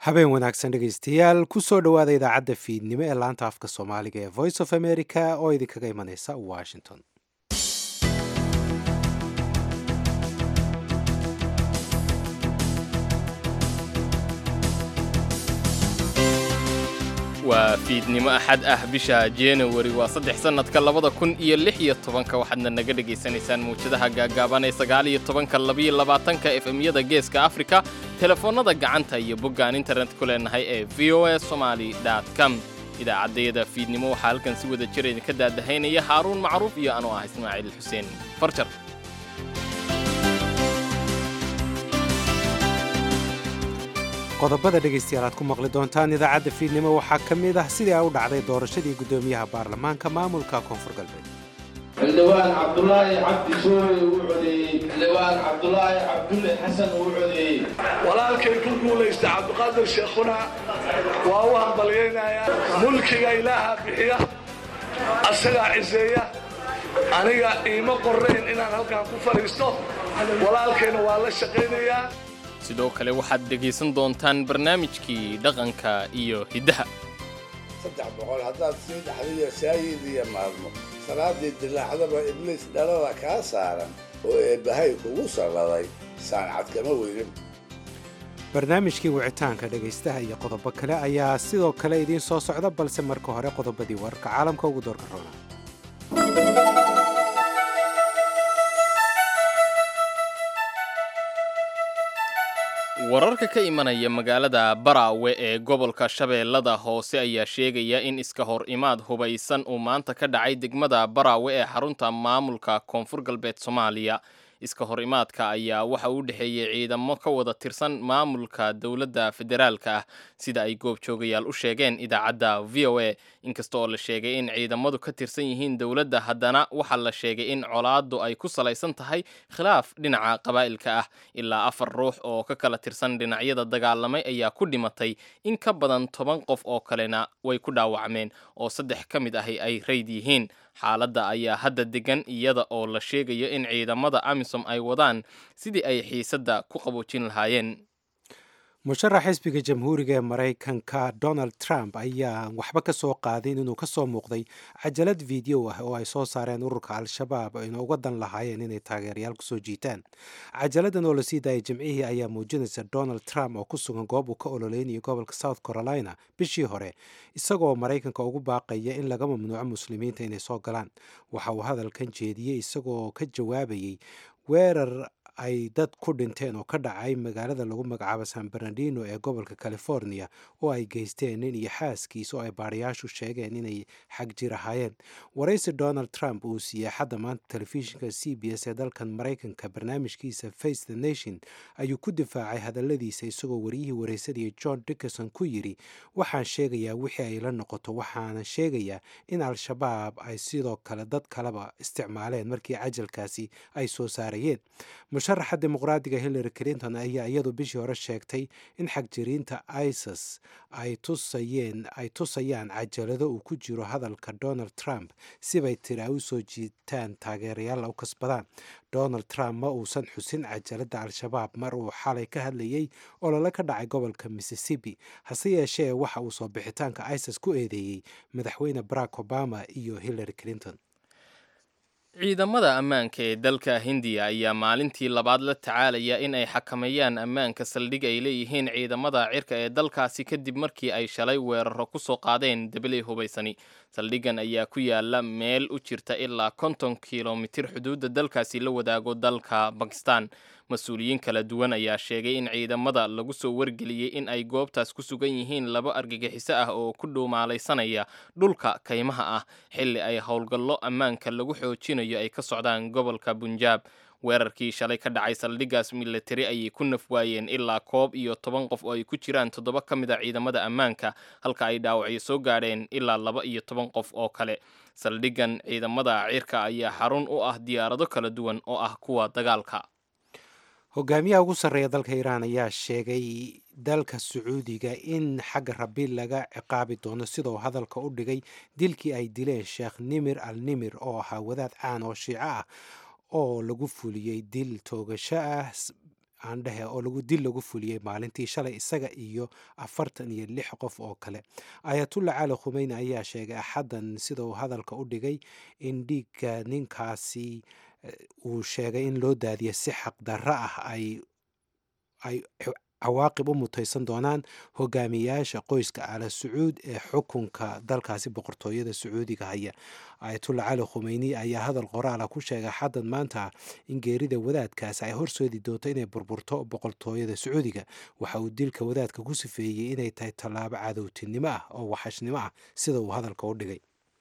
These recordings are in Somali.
habeen wanaagsan dhegaystayaal kusoo dhowaada idaacadda fiidnimo ee laanta afka soomaaliga ee voice of america oo idinkaga imaneysa washington waa fiidnimo axad ah bisha januari waa saddex sannadka labada kun iyo lix iyo tobanka waxaadna naga dhegaysanaysaan mawjadaha gaagaaban ee sagaal iyo tobanka labiyo labaatanka efemyada geeska afrika telefoonnada gacanta iyo boggaan internet ku leenahay ee v o a somaly com idaacaddayada fiidnimo waxaa halkan si wada jira idinka daadahaynaya haaruun macruuf iyo anuu ah ismaaciil xuseen farjar qodobada dhegaystayaal aad ku maqli doontaan idaacadda fiidnimo waxaa ka mid ah sidii ay u dhacday doorashadii guddoomiyaha baarlamaanka maamulka koonfur galbeed xildhibaan cabdulaahi cabdi soowe uu codeeyey xildhibaan cabdulaahi cabdulle xasan uu codeeyey walaalkay ku guulaysta cabdiqaadir sheekhuna waa u hambalyaynayaa mulkiga ilaaha bixiya asagaa ciseeya aniga iima qorrayn inaan halkan ku fadhiisto walaalkayna waa la shaqaynayaa sidoo kale waxaad dhegaysan doontaan barnaamijkii dhaqanka iyo hiddaha saddex boqol haddaad sii dhaxdiyo saayid iyo maalmo salaaddii dilaacdaba ibliis dhalada kaa saaran oo eebbahay kugu salladay saancad kama weynin barnaamijkii wicitaanka dhegaystaha iyo qodobo kale ayaa sidoo kale idiin soo socda balse marka hore qodobadii wararka caalamka ugu doorka roona wararka ka imanaya magaalada baraawe ee gobolka shabeellada hoose ayaa sheegaya in iska hor imaad hubaysan uu maanta ka dhacay degmada baraawe ee xarunta maamulka koonfur galbeed soomaaliya iska hor imaadka ayaa waxa uu dhexeeyey ciidamo ka wada tirsan maamulka dowladda federaalka ah sida ay goobjoogayaal u sheegeen idaacadda v o a inkasta oo la sheegay in ciidamadu ka tirsan yihiin dowladda haddana waxaa la sheegay in colaaddu ay ku salaysan tahay khilaaf dhinaca qabaa'ilka ah ilaa afar ruux oo ka kala tirsan dhinacyada dagaalamay ayaa ku dhimatay in ka badan toban qof oo kalena way ku dhaawacmeen oo saddex ka mid ahi ay rayd yihiin xaaladda ayaa hadda degan iyada oo la sheegayo in ciidamada amisom ay wadaan sidii ay xiisadda ku qaboojin lahaayeen musharax xisbiga jamhuuriga ee maraykanka donald trump ayaa waxba ka soo qaadin inuu ka soo muuqday cajalad video ah oo ay soo saareen ururka al-shabaab ayna uga dan lahaayeen inay taageerayaal kusoo jiitaan cajaladan oo lasii daayay jimcihii ayaa muujinaysa donald trump oo ku sugan goob uu ka ololeynayo gobolka south carolina bishii hore isagoo maraykanka ugu baaqaya in laga mamnuuco muslimiinta inay soo galaan waxa uu hadalkan jeediyey isagoo ka jawaabayay weerar ay dad ku dhinteen oo ka dhacay magaalada lagu magacaabo san bernardino ee gobolka california oo ay geysteen nin iyo xaaskiisa oo ay baarayaashu sheegeen inay xag jir ahaayeen waraysi donald trump uu siiyey xadda maanta telefishinka c b s ee dalkan maraykanka barnaamijkiisa face the nation ayuu ku difaacay hadalladiisa isagoo wariyihii waraysadii john dickerson ku yidhi waxaan sheegayaa wixii ay la noqoto waxaana sheegayaa in al-shabaab ay sidoo kale dad kaleba isticmaaleen markii cajalkaasi ay soo saarayeen musharaxa dimuqraadiga hillary clinton ayaa iyadu bishii hore sheegtay in xagjiriinta isis ay tusayeen ay tusayaan cajalado uu ku jiro hadalka donald trump sibay tiri ay u soo jiitaan taageerayaal u kasbadaan donald trump ma uusan xusin cajalada al-shabaab mar uu xalay ka hadlayey olole ka dhacay gobolka mississippi hase yeeshee waxa uu soo bixitaanka isis ku eedeeyey madaxweyne barack obama iyo hillary clinton ciidamada ammaanka ee dalka hindiya ayaa maalintii labaad la tacaalaya in ay xakameeyaan ammaanka saldhig ay leeyihiin ciidamada cirka ee dalkaasi kadib markii ay shalay weeraro ku soo qaadeen debaley hubaysani saldhiggan ayaa ku yaala meel u jirta ilaa konton kilomitir xuduudda dalkaasi la wadaago dalka bakistan mas-uuliyiin kala duwan ayaa sheegay in ciidamada lagu soo wargeliyey in ay goobtaas ku sugan yihiin laba argagixiso ah oo ku dhuumaalaysanaya dhulka kaymaha ah xilli ay howlgallo ammaanka lagu xoojinayo ay ka socdaan gobolka bunjaab weerarkii shalay ka dhacay saldhiggaas milatari ayay ku naf waayeen ilaa koob iyo toban qof oo ay ku jiraan toddoba ka mid a ciidamada ammaanka halka ay dhaawacyo soo gaadheen ilaa laba iyo toban qof oo kale saldhiggan ciidamada cirka ayaa xarun u ah diyaarado kala duwan oo ah kuwa dagaalka hogaamiyaha ugu sarreeya dalka iiraan ayaa sheegay dalka sacuudiga in xagga rabi laga ciqaabi doono sidoo hadalka u dhigay dilkii ay dileen sheekh nimir al nimir oo ahaa wadaad caan oo shiico ah oo lagu fuliyey dil toogasho ah aandhehe oo lagu dil lagu fuliyey maalintii shalay isaga iyo afartan iyo lix qof oo kale ayatullah cali khumeyni ayaa sheegay axaddan sida uu hadalka u dhigay in dhiigga ninkaasi uu sheegay in loo daadiya si xaqdarro ah ay ay cawaaqib u mutaysan doonaan hogaamiyaasha qoyska ala sacuud ee xukunka dalkaasi boqortooyada sacuudiga haya ayatullah cali khumeyni ayaa hadal qoraala ku sheegay xaddan maanta in geerida wadaadkaasi ay horseedi doonto inay burburto boqortooyada sacuudiga waxa uu dilka wadaadka ku sifeeyey inay tahay tallaabo cadowtinimo ah oo waxashnimo ah sida uu hadalka u dhigay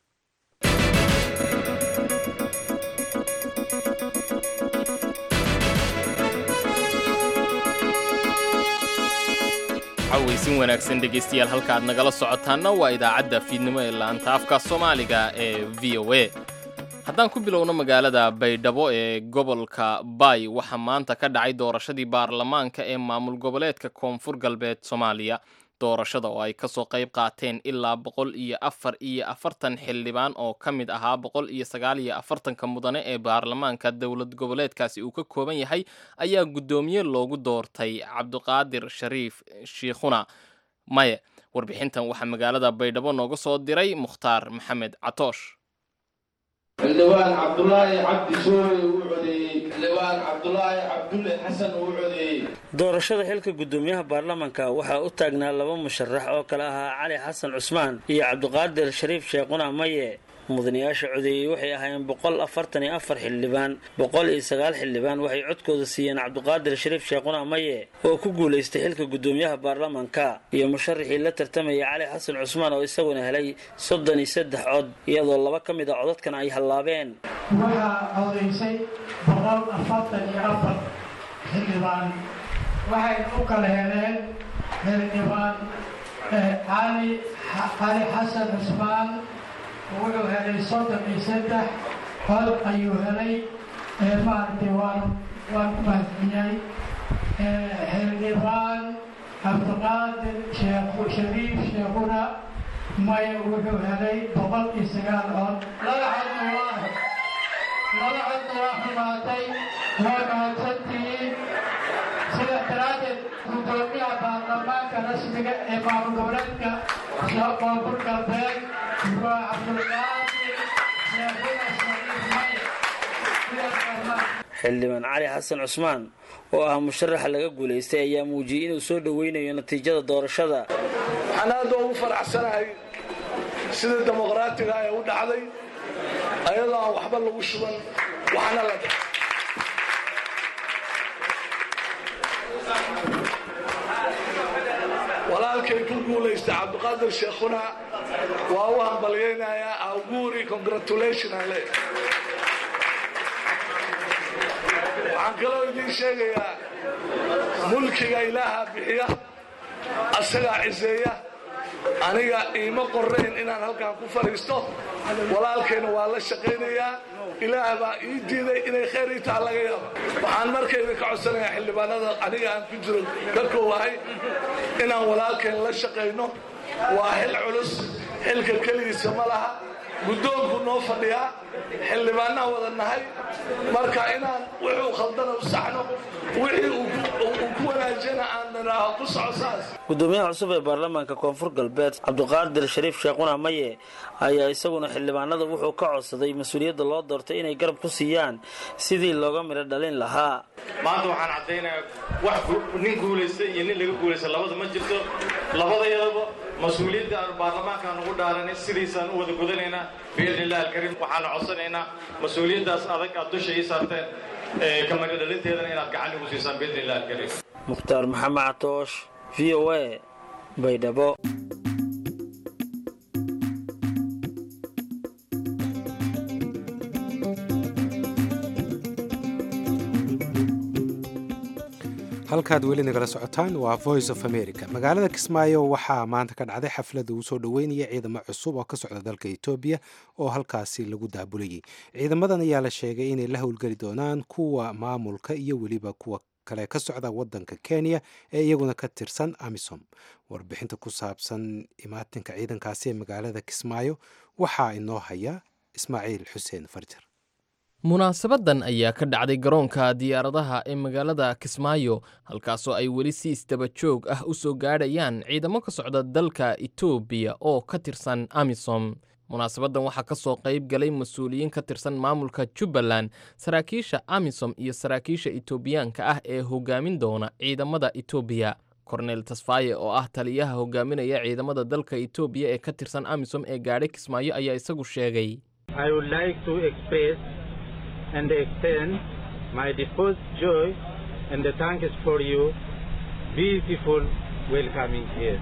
cawaysin wanaagsan dhegaystayaal halka aad nagala socotaanna waa idaacadda fiidnimo ee laanta afka soomaaliga ee v o a haddaan ku bilowno magaalada baydhabo ee gobolka baay waxaa maanta ka dhacay doorashadii baarlamaanka ee maamul goboleedka koonfur galbeed soomaaliya doorashada oo ay kasoo qayb qaateen ilaa boqol iyo afar iyo afartan xildhibaan oo ka mid ahaa boqol iyo sagaal iyo afartanka mudane ee baarlamaanka dowlad goboleedkaasi uu ka kooban yahay ayaa guddoomiye loogu doortay cabdiqaadir shariif shiikhuna maye warbixintan waxaa magaalada baydhabo nooga soo diray mukhtaar maxamed catoosh xildhibaan cabdulaahi cabdi sooye uu codeeyey xildhibaan cabdulaahi cabdulle xasan uu codeeyey doorashada xilka guddoomiyaha baarlamanka waxaa u taagnaa laba musharax oo kale ahaa cali xasan cusmaan iyo cabdiqaadir shariif sheekhuna maye mudanayaasha codeeyey waxay ahaayeen boqol afartan iyo afar xildhibaan boqol iyo sagaal xildhibaan waxay codkooda siiyeen cabdiqaadir shariif sheekhuna maye oo ku guulaystay xilka guddoomiyaha baarlamanka iyo musharaxii la tartamayay cali xasan cusmaan oo isaguna helay soddon iyo saddex cod iyadoo laba ka mid a codadkan ay hallaabeen waxaa codaysay boqol afartan iyo afar xildhibaan waxay u kala heleen xildhibaan cali cali xasan cusmaan wuxuu helay soddon iyo saddex cod ayuu helay maaragtay waan waan ku mahadceliyay xildhibaan cabdiqaadir sheekh shariif sheekhuna maya wuxuu helay boqol iyo sagaal cod laba codna waa laba codna waa xumaatay waa mahadsantihiin sida daraaddeed guddoomiyaha baarlamaanka rasmiga ee maamul goboleedka koonfur galbeed waa cabdulqaadir sheekhuna shariif maya xildhibaan cali xasan cusmaan oo ah musharaxa laga guulaystay ayaa muujiyey inuu soo dhoweynayo natiijada doorashada waxaan aada ugu faraxsanahay sida dimuqraatiga ee u dhacday ayadoo aan waxba lagu shuban waxna la walaalkay ku guulaystay cabdiqaadir sheekhuna waa u hambalyaynayaa auguuri congratulation aan leeyahay waxaan kaloo idiin sheegayaa mulkiga ilaaha bixiya asagaa ciseeya aniga iima qorayn inaan halkaan ku fadhiisto walaalkayna waa la shaqaynayaa ilaah baa ii diiday inay khayr ii taha laga yaaba waxaan markayda ka codsanayaa xildhibaanada aniga aan ku jiro ka koowahay inaan walaalkayn la shaqayno waa xil culus xilka keligiisa ma laha guddoonku noo fadhiyaa xildhibaanaa wada nahay marka inaan wuxuu khaldana u saxno wixii uu ku wanaajiyana aan nidhaaho ku soco saas guddoomiyaha cusub ee baarlamaanka koonfur galbeed cabdiqaadir shariif sheekhuna maye ayaa isaguna xildhibaanada wuxuu ka codsaday mas-uuliyadda loo doortay inay garab ku siiyaan sidii looga midho dhalin lahaa maanta waxaan caddaynayaa wax nin guulaysta iyo nin laga guulaysta labada ma jirto labadayadaba mas-uuliyadda aan baarlamaanka aan ugu dhaaranay sidiisaan u wada gudanaynaa biidni illahi alkariim waxaana codsanaynaa mas-uuliyaddaas adag aad dusha ii saarteen kamidho dhalinteedana inaad gacan igu siisaan biidni illahi alkariim mukhtaar maxamed catoosh v o a baydhabo halkaad weli nagala socotaan waa voice of america magaalada kismaayo waxaa maanta ka dhacday xaflada uu soo dhoweynaya ciidamo cusub oo ka socda dalka etoobiya oo halkaasi lagu daabulayay ciidamadan ayaa la sheegay inay la howlgeli doonaan kuwa maamulka iyo weliba kuwa kale ka socda wadanka kenya ee iyaguna ka tirsan amisom warbixinta ku saabsan imaatinka ciidankaasi ee magaalada kismaayo waxaa inoo haya ismaaciil xuseen farjar munaasabadan ayaa ka dhacday garoonka diyaaradaha ee magaalada kismaayo halkaasoo ay weli si isdaba joog ah u soo gaadhayaan ciidamo ka socda dalka etoobiya oo ka tirsan amisom munaasabadan waxaa ka soo qayb galay mas-uuliyiin ka tirsan maamulka jubbaland saraakiisha amisom iyo saraakiisha etoobiyaanka ah ee hogaamin doona ciidamada etoobiya kornel tasfaye oo ah taliyaha hogaaminaya ciidamada dalka etoobiya ee ka tirsan amisom ee gaadhay kismaayo ayaa isagu sheegay I would like to express and extend my deepest joy and the thanks for you beautiful welcoming here.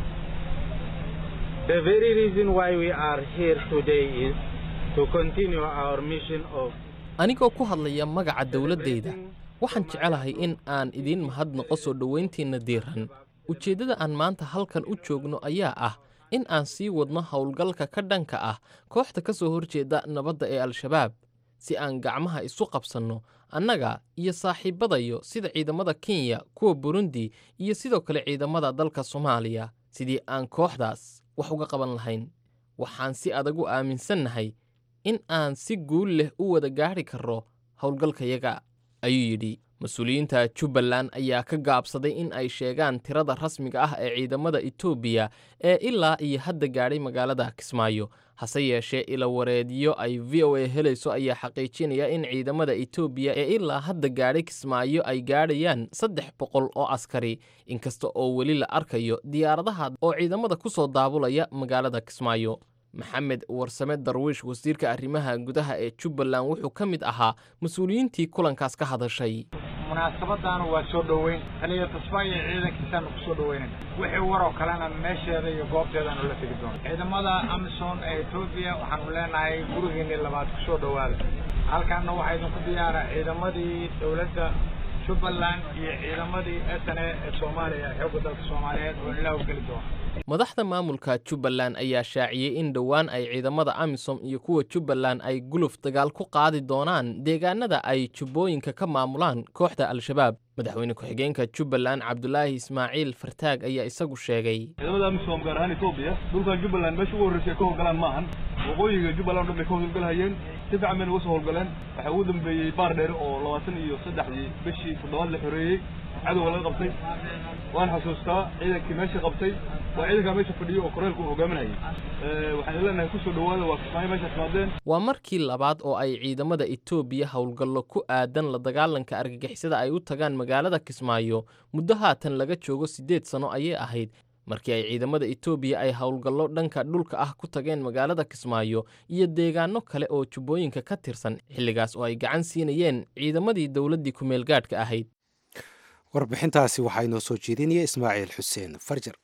The very reason why we are here today is to continue our mission of anigoo ku hadlaya magaca dowladdayda waxaan jecelahay in aan idiin mahadnaqo soo dhowayntiinna diiran ujeeddada aan maanta halkan u joogno ayaa ah in aan sii wadno howlgalka ka dhanka ah kooxda ka soo horjeeda nabadda ee al-shabaab si aan gacmaha isu qabsanno annaga iyo saaxiibbadayo sida ciidamada kenya kuwa burundi iyo sidoo kale ciidamada dalka soomaaliya sidii aan kooxdaas wax uga qaban lahayn waxaan si adag u aaminsannahay in aan si guul leh u wada gaadhi karro howlgalkayaga ayuu yidhi mas-uuliyiinta jubbaland ayaa ka gaabsaday in ay sheegaan tirada rasmiga ah ee ciidamada etoobiya ee ilaa iyo hadda gaadhay magaalada kismaayo hase yeeshee ilawareedyo ay v o a helayso ayaa xaqiijinaya in ciidamada etoobiya ee ilaa hadda gaadhay kismaayo ay gaadhayaan saddex boqol oo askari inkasta oo weli la arkayo diyaaradaha oo ciidamada ku soo daabulaya magaalada kismaayo maxamed warsame darwiish wasiirka arrimaha gudaha ee jubbaland wuxuu ka mid ahaa mas-uuliyiintii kulankaas ka hadashay munaasabadaana waa soo dhoweyn taliya tasfaayo ciidankiisaanu ku soo dhoweynayna wixii waroo kalena meesheeda iyo goobteedaanu la tegi doona ciidamada amisom ee etoobiya waxaanu leenahay gurigeennii labaad ku soo dhowaada halkaana waxaa idinku diyaara ciidamadii dowladda jubbaland iyo ciidamadii s n a ee soomaaliya xoogga dalka soomaaliyeed oo ilaa u geli doona madaxda maamulka jubbaland ayaa shaaciyey in dhowaan ay ciidamada amisom iyo kuwa jubbaland ay guluf dagaal ku qaadi doonaan deegaanada ay jubbooyinka ka maamulaan kooxda al-shabaab madaxweyne ku-xigeenka jubbaland cabdulaahi ismaaciil fartaag ayaa isagu sheegay ciidamada amisom gaar ahaan etoobiya dhulkan jubbaland meesha ugu horreysay ka howlgalaan ma ahan waqooyiga jubbaland o dhan bay ka howlgalhayeen si fiican bayna uga soo howlgaleen waxaa ugu dambeeyey baar dheere oo labaatan iyo saddexdii bishii toddobaad la xoreeyey cadowga laga qabtay waan xasuustaa ciidankii meesha qabtay waa ciidankaa meesha fadhiyo oo koreelka uu hogaaminayay waxaan leenahay kusoo dhowaada waa kismaayo meesha timaadeen waa markii labaad oo ay ciidamada etoobiya howlgallo ku aadan la dagaalanka argagixisada ay u tagaan magaalada kismaayo muddo haatan laga joogo siddeed sano ayay ahayd markii ay ciidamada etoobiya ay howlgallo dhanka dhulka ah ku tageen magaalada kismaayo iyo deegaano kale oo jubbooyinka ka tirsan xilligaas oo ay gacan siinayeen ciidamadii dowladdii ku-meelgaadhka ahayd warbixintaasi waxaa inoo soo jeedinaya ismaaciil xuseen farjar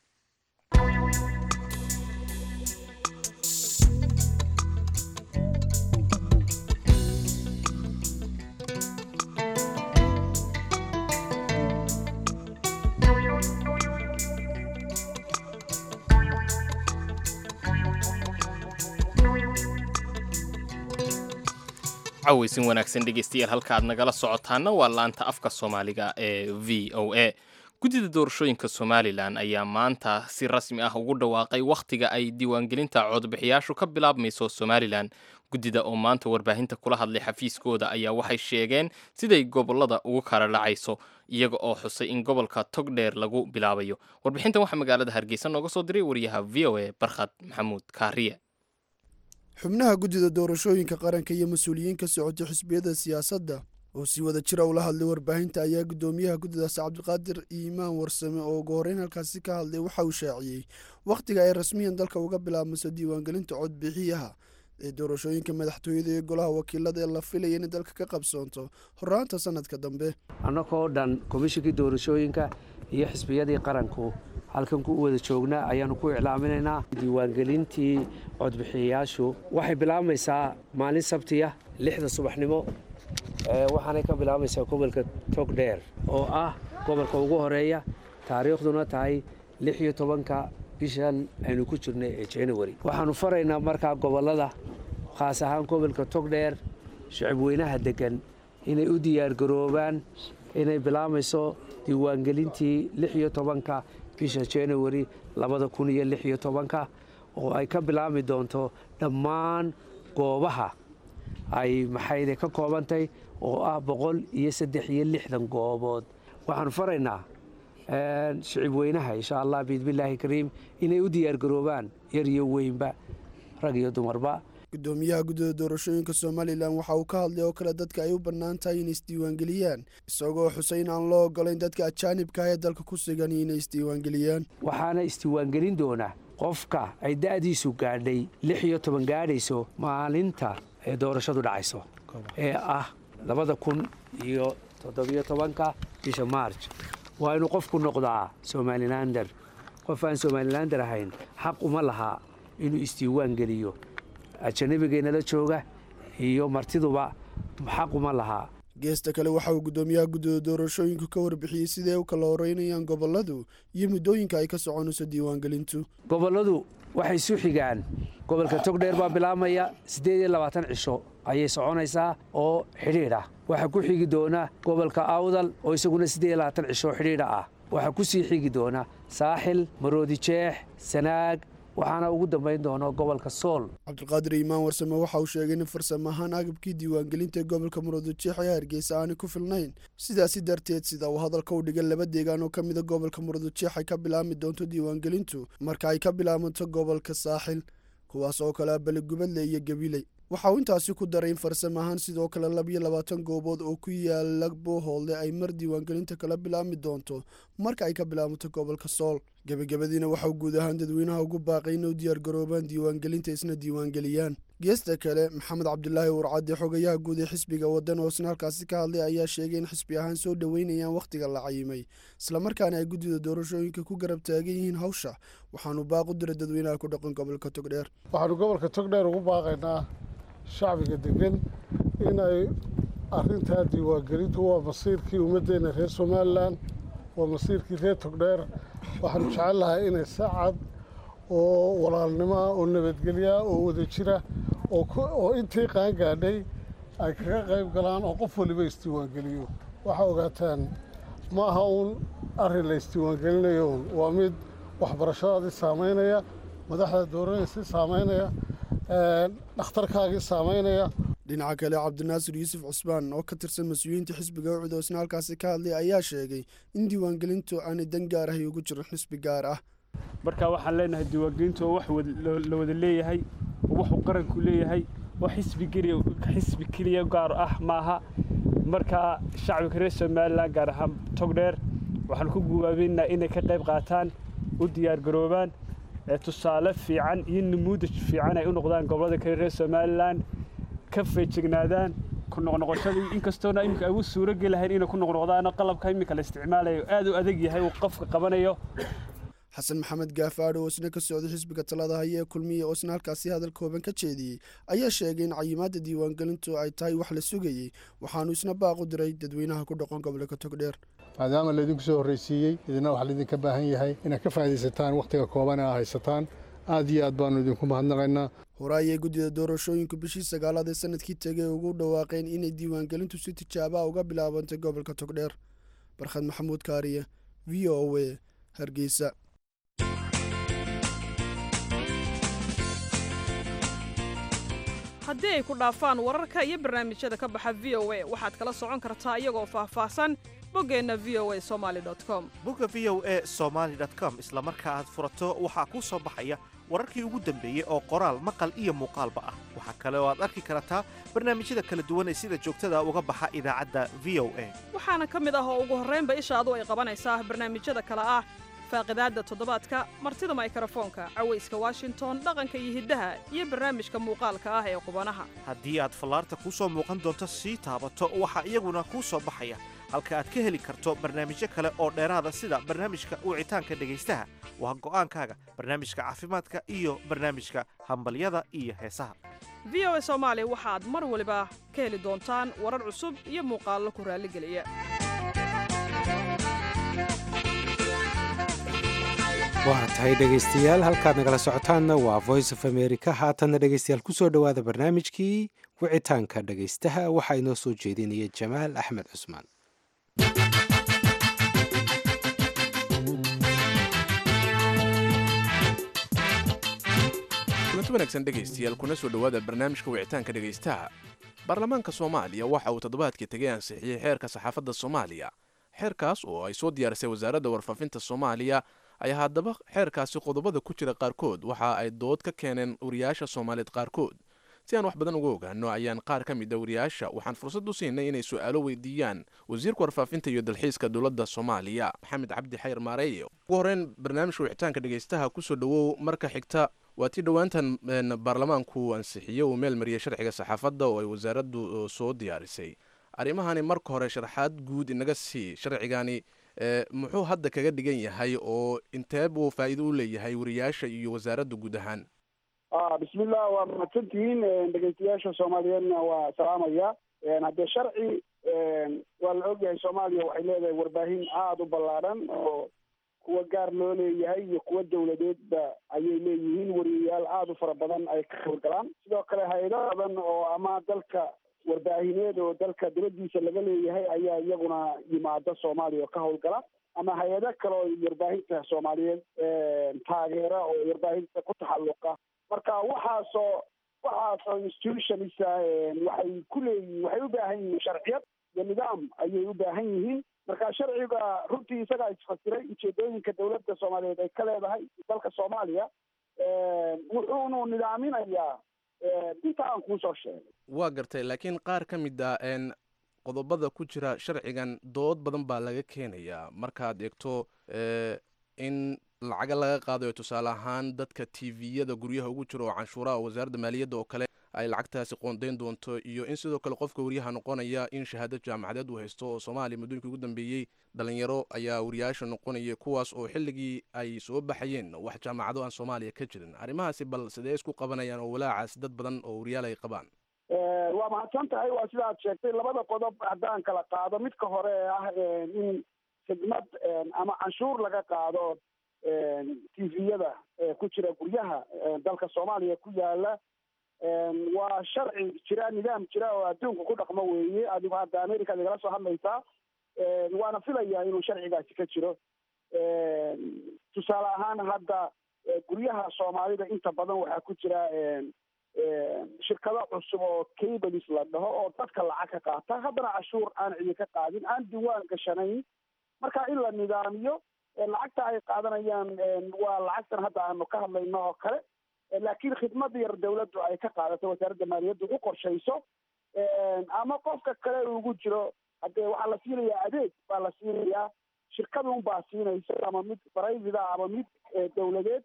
caweysin wanaagsan dhegeystayaal halka aad nagala socotaana waa laanta afka soomaaliga ee v o a guddida doorashooyinka somalilan ayaa maanta si rasmi ah ugu dhawaaqay wakhtiga ay diiwaangelinta codbixiyaashu ka bilaabmayso somalilan guddida oo maanta warbaahinta kula hadlay xafiiskooda ayaa waxay sheegeen siday gobolada ugu kala dhacayso iyaga oo xusay in gobolka togdheer lagu bilaabayo warbixintan waxaa magaalada hargeysa nooga soo diray wariyaha v o a barkhad maxamuud kaariye xubnaha guddida doorashooyinka qaranka iyo mas-uuliyiin ka socotay xisbiyada siyaasadda oo si wada jira ula hadlay warbaahinta ayaa guddoomiyaha guddidaas cabdiqaadir iimaan warsame oo ugu horreyn halkaasi ka hadlay waxa uu shaaciyey wakhtiga ay rasmiyan dalka uga bilaabmayso diiwaangelinta codbixiyaha ee doorashooyinka madaxtooyada iyo golaha wakiilada ee la filaya inay dalka ka qabsoonto horraanta sanadka dambe annagoo dhan komishinkii doorashooyinka iyo xisbiyadii qaranku halkan ku wada joognaa ayaannu ku iclaaminaynaa diiwaangelintii codbixiyayaashu waxay bilaabmaysaa maalin sabtiya lixda subaxnimo waxaanay ka bilaabaysaa gobolka togdheer oo ah gobolka ugu horeeya taariikhduna tahay lix iyo tobanka bishan aynu ku jirnay ee january waxaannu faraynaa markaa gobollada khaas ahaan gobolka togdheer shicib weynaha deggan inay u diyaargaroobaan inay bilaabayso diiwaangelintii lix iyo tobanka bisha january labada kun iyo lix iyo tobanka oo ay ka bilaabmi doonto dhammaan goobaha ay maxayde ka koobantay oo ah boqol iyo saddex iyo lixdan goobood waxaanu faraynaa shicib weynaha insha allah biidmillaahi kariim inay u diyaargaroobaan yar iyo weynba rag iyo dumarba gudoomiyaha guddida doorashooyinka somalilan waxa uu ka hadlay oo kale dadka ay u bannaan tahay inay isdiiwaangeliyaan isagoo xusay in aan loo ogolayn dadka ajaanibka ah ee dalka ku sugan inay isdiiwaangeliyaan waxaana isdiiwaangelin doona qofka ay da'diisu gaadhay lix iyo toban gaadhayso maalinta ee doorashadu dhacayso ee ah labada kun iyo toddobiyo tobanka bisha maarj waa inuu qofku noqdaa somalilander qof aan somalilander ahayn xaq uma lahaa inuu isdiiwaan geliyo ajanabigeennala jooga iyo martiduba xaq uma lahaa geesta kale waxa uu guddoomiyaha guddida doorashooyinku ka warbixiyey siday u kala horeynayaan gobolladu iyo muddooyinka ay ka soconayso diiwaangelintu gobolladu waxay isu xigaan gobolka togdheer baa bilaabmaya siddeed iyo labaatan cisho ayay soconaysaa oo xidhiidh ah waxaa ku xigi doona gobolka awdal oo isaguna siddeed iyo labaatan cisho xidhiidha ah waxaa ku sii xigi doona saaxil maroodi jeex sanaag waxaana ugu dambayn doona gobolka sool cabdulqaadir iimaan warsame waxa uu sheegay in farsamo ahaan agabkii diiwaangelinta gobolka murudujeex ee hargeysa aanay ku filnayn sidaasi darteed sida uu hadalka u dhigay laba deegaan oo ka mida gobolka murudujeex ay ka bilaabmi doonto diiwaangelintu marka ay ka bilaabanto gobolka saaxil kuwaas oo kale ah beligubadle iyo gabiley waxa uu intaasi ku daray in farsamo ahaan sidoo kale labiyo labaatan goobood oo ku yaala boohoolde ay mar diiwaangelinta kala bilaabmi doonto marka ay ka bilaabato gobolka sool gebagabadiina waxauu guud ahaan dadweynaha ugu baaqay inay u diyaargaroobaan diiwaangelinta isna diiwaangeliyaan geesta kale maxamed cabdulaahi warcadde xogayaha guud ee xisbiga waddan oo isna halkaasi ka hadlay ayaa sheegay in xisbi ahaan soo dhoweynayaan wakhtiga la cayimay islamarkaana ay guddida doorashooyinka ku garab taagan yihiin hawsha waxaanu baaq u diray dadweynaha ku dhaqan gobolka togdheer waxaanu gobolka togdheer ugu baaqaynaa shacbiga degan inay arintaa diiwaangelintu waa masiirkii ummaddeena reer somalilan waa masiirkii reer togdheer waxaanu jecel lahay inay saacad oo walaalnimoa oo nabadgelyaa oo wada jira oo intii qaan gaadhay ay kaga qayb galaan oo qof waliba isdiiwaangeliyo waxaa ogaataan ma aha uun arrin la isdiiwaangelinayo un waa mid waxbarashadaadii saamaynaya madaxda dooranaysi saamaynaya dhakhtarkaagii saamaynaya dhinaca kale cabdinaasir yuusuf cusmaan oo ka tirsan mas-uuliyiinta xisbiga ucud oo isna halkaasi ka hadlay ayaa sheegay in diiwaangelintu aanay dan gaar ahay ugu jirin xisbi gaar ah marka waxaan leenahay diiwaangelintu oo wax la wada leeyahay oo waxuu qaranku leeyahay oo xisbi keliya gaar ah maaha marka shacbiga reer somalilan gaar ahaan togdheer waxaan ku gubaabeynaa inay ka qayb qaataan u diyaargaroobaan tusaale fiican iyo namuudaj fiican ay u noqdaan gobollada kale reer somalilan ka feejignaadaan ku noqnoqoshadii inkastoona iminka ay u suuro gelahayn inay ku noqnoqdaano qalabka iminka la isticmaalayo aad u adag yahay uu qofka qabanayo xasan maxamed gaafaadho oo isna ka socday xisbiga talada haya ee kulmiya oo isna halkaasi hadal kooban ka jeediyey ayaa sheegay in cayimaadda diiwaangelintu ay tahay wax la sugayey waxaanu isna baaq u diray dadweynaha ku dhaqan gobolka togdheer maadaama laydinku soo horraysiiyey idina waxaa laydinka baahan yahay inaad ka faa'iidaysataan wakhtiga kooban ee aa haysataan aad iyo aad baannu idinku mahadnaqaynaa hore ayay guddida doorashooyinku bishii sagaalaad ee sanadkii tegay ugu dhawaaqeen inay diiwaangelintu si tijaaba uga bilaabantay gobolka togdheer barkhad maxamuud kaariye v o a hargeysa haddii ay ku dhaafaan wararka iyo barnaamijyada ka baxa v o a waxaad kala socon kartaa iyagoo faahfaahsan boggeenna v o a somaali com bogga v o a somaali com isla marka aad furato waxaa kuu soo baxaya wararkii ugu dambeeyey oo qoraal maqal iyo muuqaalba ah waxaa kale oo aad arki kartaa barnaamijyada kala duwan ee sida joogtada uga baxa idaacadda v o a waxaana ka mid ah oo ugu horraynba ishaadu ay qabanaysaa barnaamijyada kale ah faaqidaadda toddobaadka martida maykarafoonka cawayska washington dhaqanka iyo hiddaha iyo barnaamijka muuqaalka ah ee qubanaha haddii aad fallaarta kuu soo muuqan doonto sii taabato waxaa iyaguna kuu soo baxaya halka aad ka heli karto barnaamijyo kale oo dheeraada sida barnaamijka wicitaanka dhegaystaha waa go'aankaaga barnaamijka caafimaadka iyo barnaamijka hambalyada iyo heesaha v o a soomaali waxaad mar waliba ka heli doontaan warar cusub iyo muuqaallo ku raalligeliya waa tahay dhegaystayaal halkaad nagala socotaanna waa voice of america haatanna dhegaystayaal ku soo dhowaada barnaamijkii wicitaanka dhegaystaha waxaa inoo soo jeedinaya jamaal axmed cusmaan kulanti wanaagsan dhegaystayaal kuna soo dhowaada barnaamijka wicitaanka dhegaystaha baarlamaanka soomaaliya waxa uu toddobaadkii tegay ansixiyey xeerka saxaafadda soomaaliya xeerkaas oo ay soo diyaarisay wasaaradda warfaafinta soomaaliya ayaa haddaba xeerkaasi qodobada ku jira qaarkood waxa ay dood ka keeneen wariyaasha soomaaliyeed qaarkood si aan wax badan uga ogaano ayaan qaar ka mid a wariyaasha waxaan fursad u siinay inay su-aalo weydiiyaan wasiirka warfaafinta iyo dalxiiska dowladda soomaaliya maxamed cabdi xayr maareeye ugu horreyn barnaamijka wicitaanka dhegaystaha kusoo dhowow marka xigta waa tii dhowaantan baarlamaanku ansixiye uu meel mariyay sharciga saxaafadda oo ay wasaaraddu soo diyaarisay arrimahani marka hore sharaxaad guud inaga sii sharcigani muxuu hadda kaga dhigan yahay oo intee buu faa'iido u leeyahay wariyaasha iyo wasaaradda guud ahaan bismillah waa mahadsantihiin dhegeystayaasha soomaaliyeedna waa salaamaya haddee sharci waa la ogyahay soomaaliya waxay leedahay warbaahin aada u ballaadhan oo kuwa gaar loo leeyahay iyo kuwa dawladeedba ayay leeyihiin wariyayaal aada u fara badan ay ka howlgalaan sidoo kale hay-ado badan oo ama dalka warbaahineed oo dalka dibadiisa laga leeyahay ayaa iyaguna yimaada soomaaliya oo ka howlgala ama hay-ado kale oo warbaahinta soomaaliyeed taageera oo warbaahinta ku taxalluqa marka waxaasoo waxaasoo institutionisa waxay ku leeyihiin waxay u baahan yihiin sharciyad iyo nidaam ayay u baahan yihiin marka sharciga runtii isagaa isfasiray ujeedooyinka dowladda soomaaliyeed ay ka leedahay dalka soomaaliya wuxuunu nidaaminayaa inta aan kuusoo sheegay waa gartay laakiin qaar ka mid a qodobada ku jira sharcigan dood badan baa laga keenayaa markaad eegto in lacaga laga qaadayo tusaale ahaan dadka tviyada guryaha ugu jira oo canshuuraha wasaaradda maaliyadda oo kale ay lacagtaasi qoondayn doonto iyo in sidoo kale qofka wariyaha noqonaya in shahaado jaamacadeed uu haysto oo soomaaliya muddooyinkii ugu dambeeyey dhalinyaro ayaa wariyaasha noqonaya kuwaas oo xilligii ay soo baxayeen wax jaamacado aan soomaaliya ka jirin arrimahaasi bal sidee isku qabanayaan oo walaacaas dad badan oo wariyaal ay qabaan waa mahadsan tahay waa sida aad sheegtay labada qodob haddaan kala qaado midka hore ee ah in khidmad ama canshuur laga qaado tviyada ku jira guryaha dalka soomaaliya ku yaala waa sharci jira nidaam jira oo adduunka ku dhaqmo weeye adigu hadda america ad igala soo hadlaysaa waana filayaa inuu sharcigaasi ka jiro tusaale ahaan hadda guryaha soomaalida inta badan waxaa ku jira shirkado cusub oo cables la dhaho oo dadka lacag ka qaata haddana cashuur aan cidi ka qaadin aan diwaan gashanayn marka in la nidaamiyo lacagta ay qaadanayaan waa lacagtan hadda aanu ka hadlayno oo kale laakiin khidmad yar dawladdu ay ka qaadato wasaaradda maaliyadda u qorshayso ama qofka kale ugu jiro haddee waxaa la siinayaa adeeg baa la siinayaa shirkadun baa siinaysa ama mid private ama mid dawladeed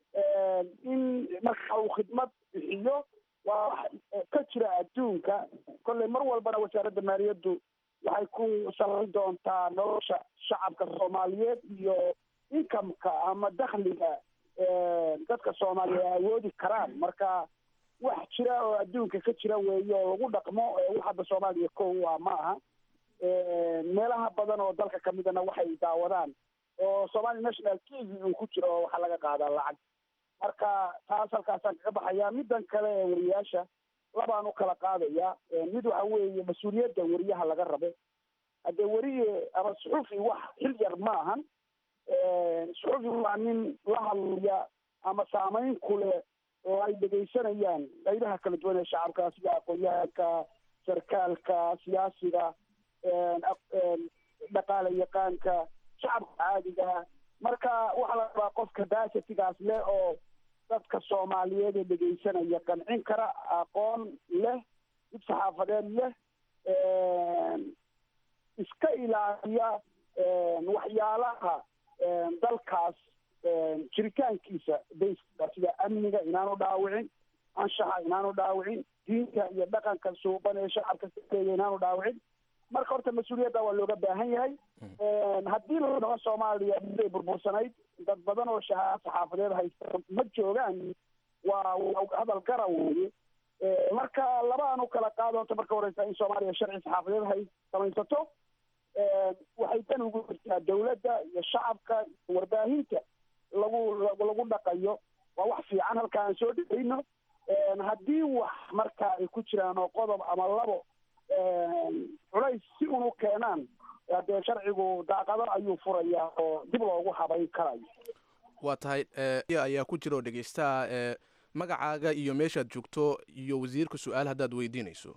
in marka uu khidmad bixiyo waa wax ka jira adduunka kolley mar walbana wasaaradda maaliyaddu waxay ku salayn doontaa nolosha shacabka soomaaliyeed iyo inkamka ama dakhliga dadka soomaaliya ay awoodi karaan marka wax jira oo adduunka ka jira weeye oo lagu dhaqmo wax hadda soomaaliya ko waa ma aha meelaha badan oo dalka kamidana waxay daawadaan oo somali national t v uu ku jiro oo waxaa laga qaadaa lacag marka taas halkaasaan kaga baxayaa middan kale ee wariyaasha labaan u kala qaadaya mid waxa weeye mas-uuliyadda wariyaha laga rabo haddee weriye ama suxufi wax xil yar ma ahan suxufi waa nin la hadlaya ama saamayn ku leh oo ay dhegaysanayaan qaybaha kala duwan ee shacabka sida aqoon-yahanka sarkaalka siyaasiga dhaqaale yaqaanka shacabka caadiga marka waxaa la rabaa qof capacitigaas leh oo dadka soomaaliyeed ee dhegaysanaya qancin kara aqoon leh dib saxaafadeed leh iska ilaaliya waxyaalaha dalkaas jiritaankiisa bayska sida amniga inaanu dhaawicin anshaxa inaanu dhaawicin diinta iyo dhaqanka suuban ee shacabka kaeeya inaanu dhaawicin marka horta mas-uuliyadda waa looga baahan yahay haddii la dhaho soomaaliya miday burbursanayd dad badan oo shahaado saxaafadeed haysta ma joogaan waa hadal gara weeye marka labaan u kala qaado horta marka horeysa in soomaaliya sharci saxaafadeed hay samaysato waxay dan ugu jirtaa dawladda iyo shacabka warbaahinta lagu lagu dhaqayo waa wax fiican halka aan soo dhegeyno haddii wax marka ay ku jiraan oo qodob ama labo culays si unu keenaan dee sharcigu daaqado ayuu furayaa oo dib loogu habayn karayo waa tahay ayaa ku jira oo dhegeystaha magacaaga iyo meeshaad joogto iyo wasiirka su-aal haddaad weydiinayso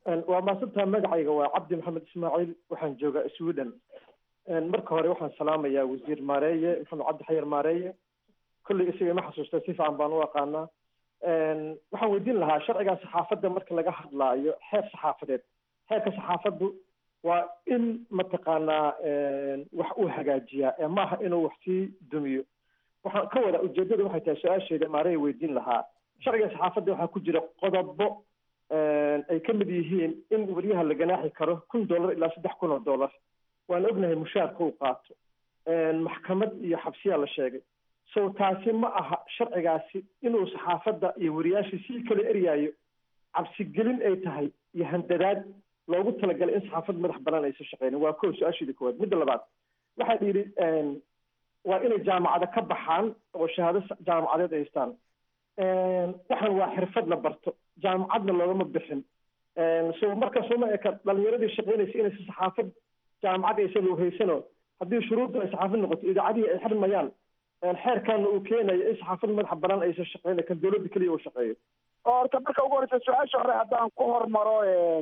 waa maasantaa magacayga waa cabdi maxamed ismaaciil waxaan joogaa sweden marka hore waxaan salaamayaa wasiir maareeye maxamed cabdi xayar maareeye kolley isaga ima xasuusta si fiican baan u aqaanaa waxaan weydiin lahaa sharciga saxaafadda marka laga hadlaayo xeer saxaafadeed xeerka saxaafaddu waa in mataqaanaa wax uu hagaajiyaa ee maaha inuu wax sii dumiyo waxaan ka wada ujeedada waxay tahay su-aasheeda maareeye weydiin lahaa sharciga saxaafadda waxaa ku jira qodobo ay ka mid yihiin in weriyaha la ganaaxi karo kun dollar ilaa saddex kun oo dollar waan ognahay mushaarka uu qaato maxkamad iyo xabsiyaa la sheegay so taasi ma aha sharcigaasi inuu saxaafadda iyo wariyaashii sii kala eryaayo cabsigelin ay tahay iyo handadaad loogu talagalay in saxaafad madax banaan aysan shaqeynin waa kow su-aasheeda koowaad midda labaad waxaa yidhi waa inay jaamacada ka baxaan oo shahaado jaamacadeed ay haystaan waxaan waa xirfad la barto jaamacadna loogama bixin so markaas uma eka dhalinyaradii shaqeynaysa inaysa saxaafad jaamacad aysan loo haysano haddii shuruudda ay saxaafad noqoto idaacadihii ay xirmayaan xeerkaana uu keenayo in saxaafad madaxa banaan aysan shaqeyna kan dowladda keliya uu shaqeeyo horta marka ugu horeysa su-aasha hore haddaan ku hormaro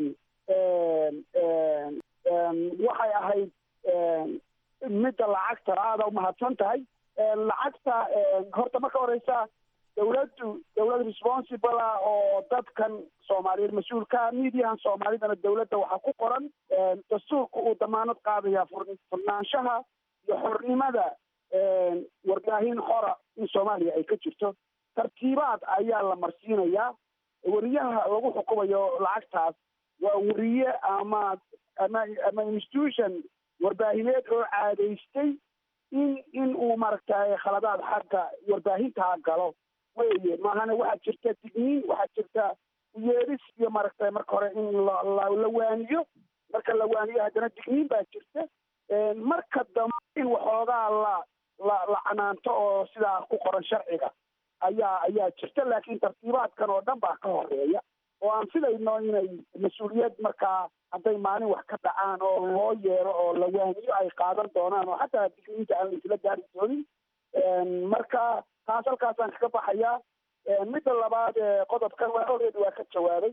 waxay ahayd midda lacagta aada umahadsan tahay lacagta horta marka horeysa dawladdu dawlad responsible ah oo dadkan soomaaliyeed mas-uulka midiyahan soomaalidana dawladda waxaa ku qoran dastuurka uu damaanad qaadaya furnaanshaha iyo xornimada warbaahin xora in soomaaliya ay ka jirto tartiibaad ayaa la marsiinayaa weriyaha lagu xukumayo lacagtaas waa weriye ama ama ama institution warbaahineed oo caadaystay in in uu maaragtay khaladaad xagga warbaahintaa galo weye maahane waxaa jirta digniin waxaa jirta uyeedhis iyo maaragtay marka hore in la la waaniyo marka la waaniyo haddana digniin baa jirta marka dambe in waxoogaa la la la canaanto oo sidaa ku qoran sharciga ayaa ayaa jirta laakiin tartiibaadkan oo dhan baa ka horeeya oo aan filayno inay mas-uuliyad markaa hadday maalin wax ka dhacaan oo loo yeero oo la waaniyo ay qaadan doonaan oo xataa digniinta aan laisla gaari doonin marka taas halkaasaan kaga baxayaa midda labaad qodobkan waa already waa ka jawaabay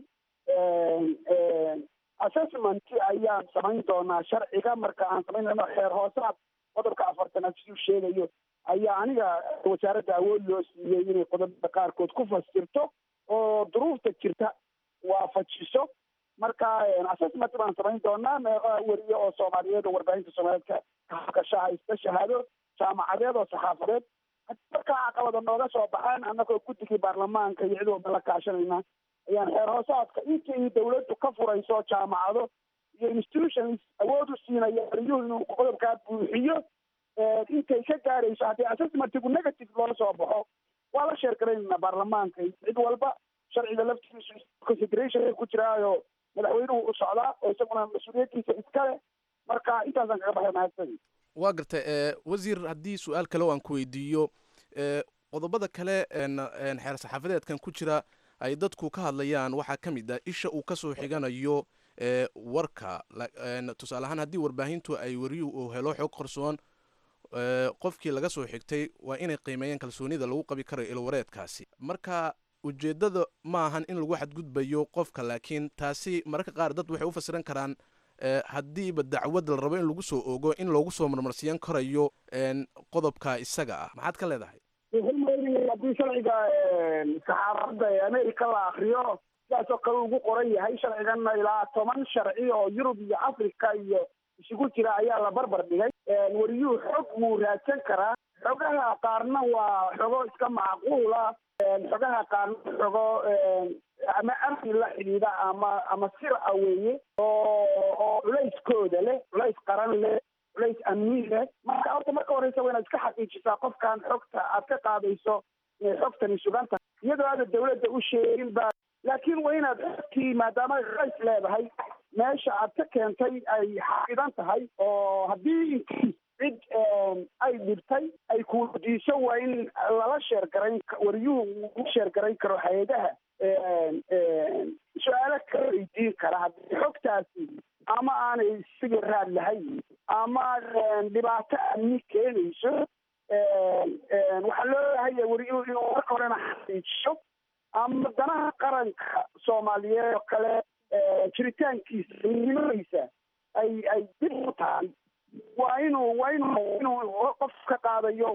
assessment ayaan samayn doonaa sharciga marka aan samayn doono xeer hoosaad qodobka afartanaad siduu sheegayo ayaa aniga wasaaradda awood loo siiyey inay qodobada qaarkood ku fasirto oo duruufta jirta waafajiso marka assessment baan samayn doonaa meeqaa weriye oo soomaaliyeed oo warbaahinta soomaaliyeed ka hakasha haysta shahaado jaamacadeed oo saxaafadeed markaa caqabada nooga soo baxaan annagoo guddigii baarlamaanka iyo cid walba la kaashanayna ayaan xeer hoosaadka intii dawladdu ka furayso jaamacado iyo institutions awood u siinaya wariyuhu inuu qodobkaa buuxiyo intay ka gaarayso haddii assessmentigu negative loola soo baxo waa la sheergaraynayna baarlamaanka cid walba sharciga laftigiisu consideration ku jiraayo madaxweynuhu u socdaa oo isaguna mas-uuliyaddiisa iskale marka intaasaan kaga baxay mahadsan waa gartay wasiir haddii su-aal kale oo aan ku weydiiyo qodobada kale xeer saxaafadeedkan ku jira ay dadku ka hadlayaan waxaa ka mid ah isha uu kasoo xiganayo warka tusaale ahaan haddii warbaahintu ay wariyuhu uu helo xog qarsoon qofkii laga soo xigtay waa inay qiimeeyaan kalsoonida lagu qabi karayo ilwareedkaasi marka ujeeddada ma ahan in lagu xadgudbayo qofka laakiin taasi mararka qaar dad waxay u fasiran karaan haddiiba dacwad la rabo in lagu soo ogo in loogu soo marmarsiiyan karayo qodobka isaga ah maxaad ka leedahay haddii sharciga saxaafadda ee america la akriyo sidaasoo kale ugu qoran yahay sharciganna ilaa toban sharci oo yurub iyo africa iyo isugu jira ayaa la barbar dhigay wariyuhu xog wuu raadsan karaa xogaha qaarna waa xogo iska macquula xogaha qaarna xogo ama amni la xidhiidha ama ama sir a weeye oo oo culayskooda leh culays qaran leh culays amni leh marka horta marka horeysa waa inaad iska xaqiijisaa qofkan xogta aad ka qaadayso inay xogtani sugan tahay iyadoo aada dawladda u sheegin baa laakiin waa inaad xogtii maadaama culays leedahay meesha aad ka keentay ay xafidan tahay oo haddii intii cid ay dhibtay ay kuwadiiso waa in lala sheergarayn wariyuhu u sheergarayn karo hay-adaha su-aalo kala weydiin kara haddii xogtaasi ama aanay sidii raad lahayn ama dhibaato amni keenayso waxaa loo bahaya wariyuhu inuu marka horena xaqiijiyo ama danaha qaranka soomaaliyeed oo kale jiritaankiisa nimadiisa ay ay dib u tahay waa inuu waa inuu inuu qof ka qaadayo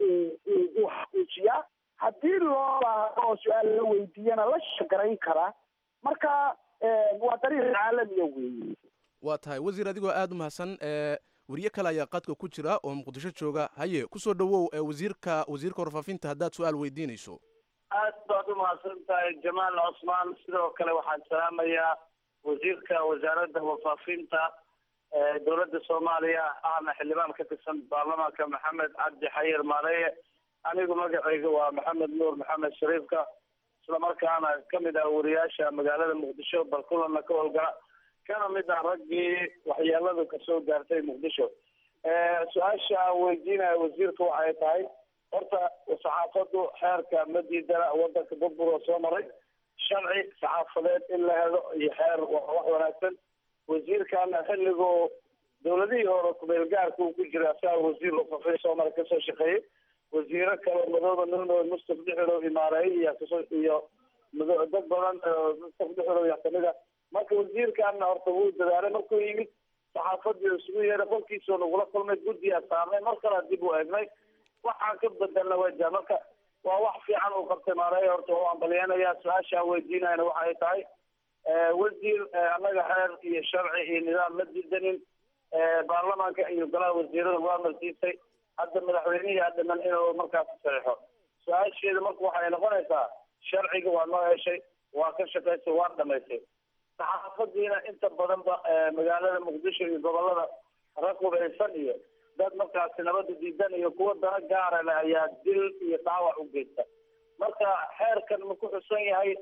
uu xaqiijiyaa haddii loo baahdo oo su-aal la weydiiyana la shagarayn karaa marka waa dariiq caalamiya weeye waa tahay wasiir adigoo aada u mahadsan weriye kale ayaa qadka ku jira oo muqdisho jooga haye kusoo dhawow wasiirka wasiirka warfaafinta haddaad su-aal weydiinayso aad baad u mahadsan tahay jamaal cosmaan sidoo kale waxaan salaamayaa wasiirka wasaaradda warfaafinta dowladda soomaaliya ahna xildhibaan ka tirsan baarlamaanka maxamed cabdi xayir maareeye anigu magacayga waa maxamed nuur maxamed shariifka islamarkaana kamid ah wariyaasha magaalada muqdisho bal kulanna ka howlgala kana mid ah raggii waxyeeladu kasoo gaartay muqdisho su-aasha aan weydiinaya wasiirka waxay tahay horta saxaafadu xeerka ma diidana wadanka burbur oo soo maray sharci saxaafadeed in la helo iyo xeer waa wax wanaagsan wasiirkana xilligoo dowladihii hore kumeel gaarka uu ku jira asaga wasiir wafafay soomali kasoo shaqeeyey wasiiro kale madooda nuno mustaf dhexerow imaareeye iyo kasoo iyo mado dad badan mustaf dhexerow yaa kamid a marka wasiirkana horta wuu dadaalay markuu yimid saxaafadii isugu yeeray qolkiisoo nagula kulmay guddiyaa saarnay mar kale dib u eegnay waxaan ka bedelna wajah marka waa wax fiican uu qabtay maareeye horta waa ambalyeynaya su-aashaan weydiinayna waxay tahay wasiir annaga xeer iyo sharci iyo nidaam ma diidanin baarlamaanka iyo golaha wasiirada waa marsiisay hadda madaxweynihii adhiman inuu markaas saxiixo su-aasheeda marka waxay noqonaysaa sharciga waa noo heshay waa ka shaqaysay waa dhamaysay saxaafadiina inta badanba magaalada muqdisho iyo gobolada raqubaysan iyo dad markaasi nabada diidan iyo kuwa dana gaara leh ayaa dil iyo dhaawac u geysta marka xeerkan ma ku xusan yahay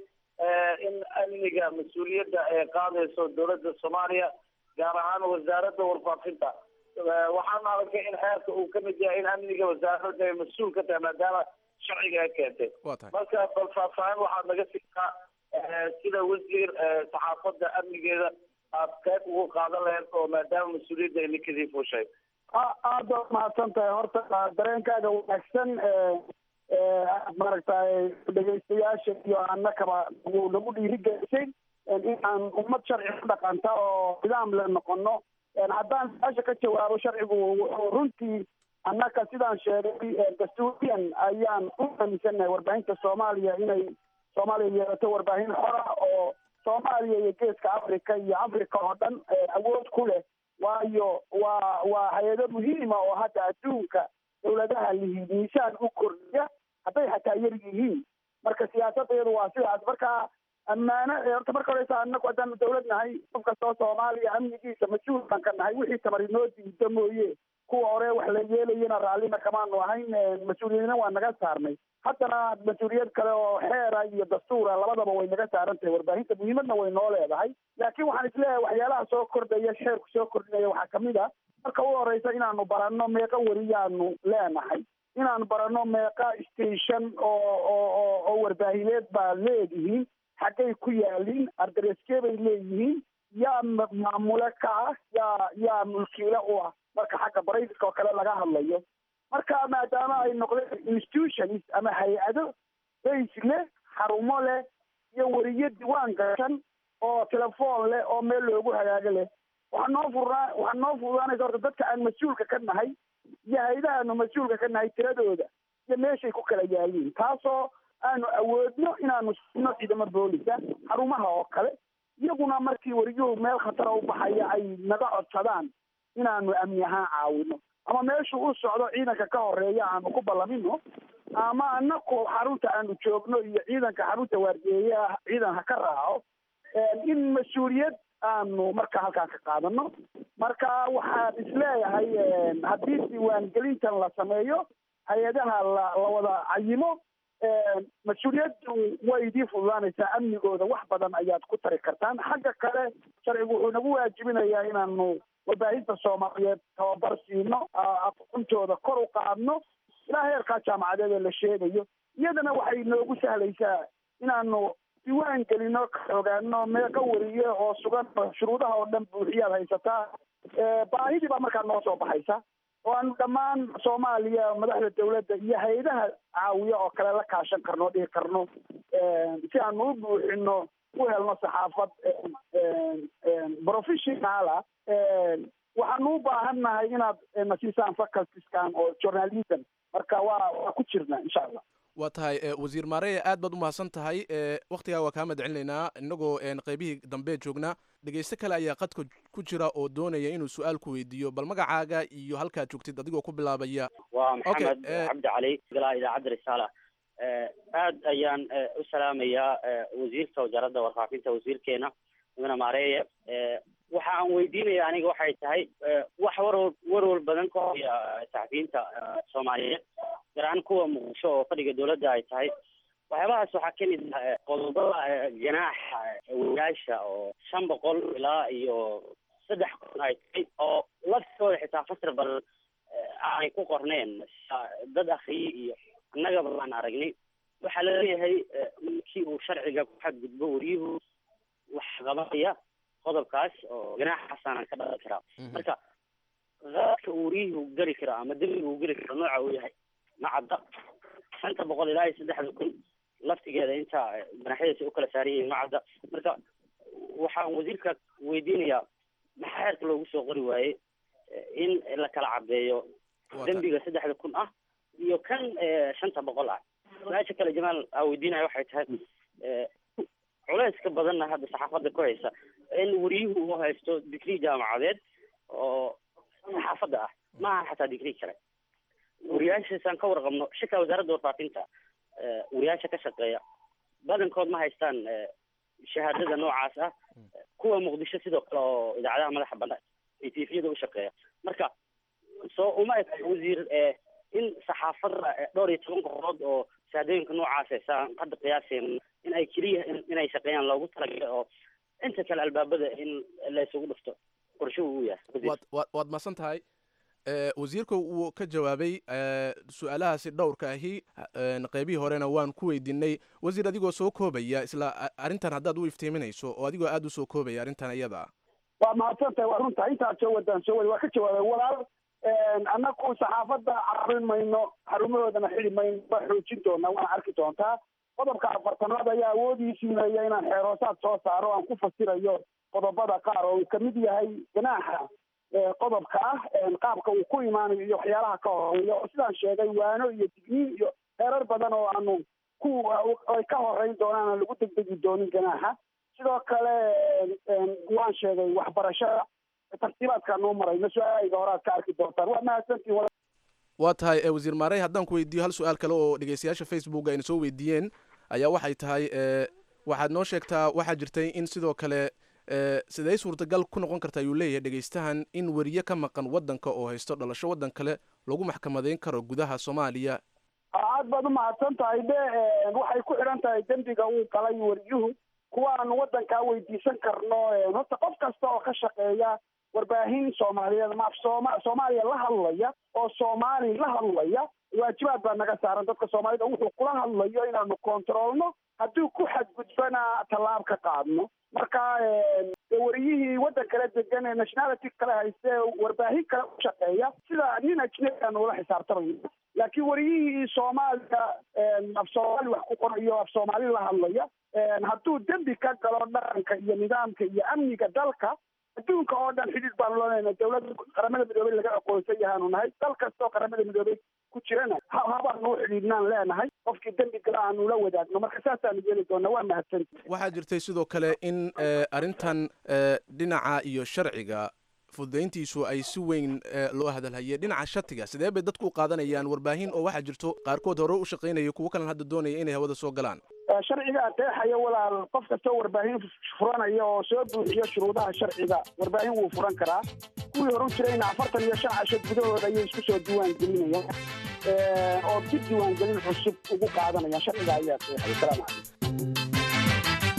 in amniga mas-uuliyadda ay qaadayso dowladda soomaaliya gaar ahaan wasaaradda warfaafinta waxaan arkay in xeerka uu kamid yahay in amniga wasaaradda ay mas-uul ka tahay maadaama sharciga ay keentay marka bal faahfaahin waxaad naga siisaa sida wasiir saxaafadda amnigeeda aad qayb ugu qaadan lahayd oo maadaama mas-uuliyadda ay ninkadii fuushay aad baad mahadsan tahay horta dareenkaaga wanaagsan maaragtay dhegaystayaasha iyo annakaba nagu dhiirigelisay inaan ummad sharci ku dhaqanta oo nidaam le noqono haddaan su-aasha ka jawaabo sharcigu wuxuu runtii annaka sidaan sheegay dastuuriyan ayaan u aaminsannahay warbaahinta soomaaliya inay soomaaliya yeelato warbaahin xora oo soomaaliya iyo geeska africa iyo africa oo dhan awood ku leh waayo waa waa hay-ado muhiima oo hadda adduunka dowladaha lihi miisaan u kordhiya hadday xataa yar yihiin marka siyaasadeedu waa sidaas marka ammaano horta marka horeysa anagu haddaan dowlad nahay qof kastoo soomaaliya amnigiisa mas-uul baan ka nahay wixii tamar inoo diida mooye kuwa hore wax la yeelayana raallina kamaanu ahayn mas-uuliyadna waa naga saarnay haddana mas-uuliyad kale oo xeera iyo dastuura labadaba way naga saaran tahay warbaahinta muhiimadna way noo leedahay laakiin waxaan isleeyahay waxyaalaha soo kordhaya xeerku soo kordhinaya waxaa kamid a marka u horeysa inaanu baranno meeqa weriyaanu leenahay inaanu baranno meeqa station oo oo oo warbaahineed baa leedihiin xaggay ku yaaliin ardareeskee bay leeyihiin yaa maamule ka ah yaa yaa mulkiile u ah marka xagga barayska oo kale laga hadlayo marka maadaama ay noqdeen institutions ama hay-ado bays leh xarumo leh iyo weriye diwaan gashan oo telefoon leh oo meel loogu hagaago leh waxaa noo furnaa waxaa noo fududaanaysa horta dadka aan mas-uulka ka nahay iyo hay-adahaanu mas-uulka ka nahay tiradooda iyo meeshay ku kala yaaliin taasoo aanu awoodno inaanu sino ciidamo boolisa xarumaha oo kale iyaguna markii wariyuhu meel khatara u baxaya ay naga codsadaan inaanu amni ahaan caawino ama meeshuu u socdo ciidanka ka horeeya aanu ku ballamino ama anaku xarunta aanu joogno iyo ciidanka xarunta waardiyeeya ciidan ha ka raaco in mas-uuliyad aanu marka halkaan ka qaadano marka waxaan isleeyahay haddii diiwaangelintan la sameeyo hay-adaha la la wada cayimo mas-uuliyaddu way idii fududaanaysaa amnigooda wax badan ayaad ku tari kartaan xagga kale sharcigu wuxuu nagu waajibinayaa inaanu warbaahinta soomaaliyeed tababar siino aqoontooda kor u qaadno ilaa heerkaa jaamacadeed ee la sheegayo iyadana waxay noogu sahlaysaa inaanu diiwaan gelino ka ogaano meeqa weriye oo sugan shuruudaha oo dhan buuxiyaad haysataa baahidii baa markaa noo soo baxaysa oo aanu dhammaan soomaaliya madaxda dawladda iyo hay-adaha caawiya oo kale la kaashan karno o dhihi karno si aanu u buuxino u helno saxaafad professionala waxaanu u baahannahay inaad na siisaan facultiskan oo journalism marka waa waa ku jirna insha allah waa tahay wasiir maareye aad baad u mahadsan tahay waktigaa waa kaa madcelinaynaa inagoo qeybihii dambe joogna dhegeyste kale ayaa qadka ku jira oo doonaya inuu su-aal ku weydiiyo bal magacaaga iyo halkaad joogtid adigoo ku bilaabaya waa maxamed cabdi cali golaha idaacadda risaala aad ayaan u salaamayaa wasiirka wasaaradda warfaafinta wasiirkeena mudane maareeye waxa aan weydiinaya aniga waxay tahay wax warwar warwar badan ka hoya saxafiyiinta soomaaliyeed gaar ahaan kuwa muqdisho oo fadhiga dowladda ay tahay waxyaabahaas waxaa kamid ah qodobada ganaaxa wadaasha oo shan boqol ilaa iyo saddex kun ay tahay oo laftooda xitaa fasir badan aanay ku qorneen dad akriye iyo annagaba baan aragnay waxaa laleeyahay markii uu sharciga ku xadgudbo wariyuhu wax qabanaya qodobkaas oo ganaaxaasaanan ka dhalan karaa marka qaadka uu wariyuhu geli karo ama dembiga uu geli karo nooca uu yahay ma cadda shanta boqol ilaa iyo saddexda kun laftigeeda inta ganaxyadiisa u kala saaran yihiin ma cadda marka waxaan wasiirka weydiinayaa maxaa xeerka loogu soo qori waayey in la kala cadeeyo dembiga saddexda kun ah iyo kan shanta boqol ah su-aasha kale jamaal aa weydiinaya waxay tahay culeyska badanna hadda saxaafadda ku haysa in wariyuhu uu haysto digrii jaamacadeed oo saxaafadda ah maaha xataa digrii kale wariyaashaasaan ka warqabno shika wasaaradda warfaafinta wariyaasha ka shaqeeya badankood ma haystaan shahaadada noocaas ah kuwa muqdisho sidoo kale oo idaacadaha madaxa banaan iyo tifiyada u shaqeeya marka soo uma eg wasiir in saxaafadda dhowr iyo toban qofood oo shahaadooyinka noocaas saan hadda qiyaaseen in ay keliya inay shaqeeyaan loogu talagalay oo inta kale albaabada in la isugu dhufto qorshuhu uu yahay waad waad waad mahadsan tahay wasiirka wuu ka jawaabay su-aalahaasi dhowrka ahi qeybihii horena waan ku weydiinay wasiir adigoo soo koobaya isla arrintan haddaad u iftiiminayso oo adigoo aada u soo koobaya arrintan iyada waa mahadsan tahay waa runta intaad soo wadaan soo wada waa ka jawaabay walaal annagu saxaafadda carin mayno xarumahoodana xidi mayno waa xoojin doonaa waana arki doontaa qodobka afartanaad ayaa awoodii siinaya inaan xeeroosaad soo saaro aan ku fasirayo qodobada qaar oo uu kamid yahay ganaaxa qodobka ah qaabka uu ku imaanayo iyo waxyaalaha ka horeeya oo sidaan sheegay waano iyo digniin iyo heerar badan oo aanu ku ay ka horeyn doonaan aan lagu degdegi doonin ganaaxa sidoo kale waan sheegay waxbarashada tartiibaadkaa noo marayno su-aalahayga hore aad ka arki doontaan waa mahadsantiin waa tahay wasiir maarey haddaan ku weydiiyo hal su-aal kale oo dhegeystayaasha facebook ayna soo weydiiyeen ayaa waxay tahay waxaad noo sheegtaa waxaa jirtay in sidoo kale siday suurtagal ku noqon karta ayuu leeyahay dhegeystahan in weriye ka maqan waddanka oo haysto dhalasho waddan kale lagu maxkamadeyn karo gudaha soomaaliya aad baad u mahadsan tahay de waxay ku xidhan tahay dembiga uu galay weriyuhu kuwa aanu waddankaa weydiisan karno horta qof kasta oo ka shaqeeya warbaahin soomaaliyeed ma af sooma soomaaliya la hadlaya oo soomaali la hadlaya waajibaad baa naga saaran dadka soomaalida wuxuu kula hadlayo inaanu kontroolno hadduu ku xadgudbana tallaab ka qaadno marka wariyihii waddan kala degan ee nationality kale hayste warbaahin kale u shaqeeya sida nin ajnabi aanu ula xisaabtamayo laakiin wariyihii soomaaliya af soomaali wax ku qorayo af soomaali la hadlaya hadduu dembi ka galo dhaqanka iyo nidaamka iyo amniga dalka adduunka oo dhan xidhiid baanu leenaynaa dawladda qaramada midoobey laga aqoonsan yahaanu nahay dal kasta oo qaramada midoobey ku jirana habaanu u xidhiidnaan leenahay qofkii dembi gala aanu la wadaagno marka saasaanu yeeli doonaa waa mahadsanti waxaa jirtay sidoo kale in arrintan dhinaca iyo sharciga fududayntiisu ay si weyn loo hadalhayay dhinaca shatiga sidee bay dadku u qaadanayaan warbaahin oo waxaa jirto qaarkood hore u shaqaynaya kuwo kalena hadda doonaya inay hawada soo galaan sharciga adeexaya walaal qof kastoo warbaahin furanaya oo soo buuxiyo shuruudaha sharciga warbaahin wuu furan karaa kuwii horu jirayna afartan iyo shan casho gudahooda ayay isku soo diiwaan gelinayaan oo dib diiwaan gelin cusub ugu qaadanayaan sharciga ayaa adeexaya salaamu calaykum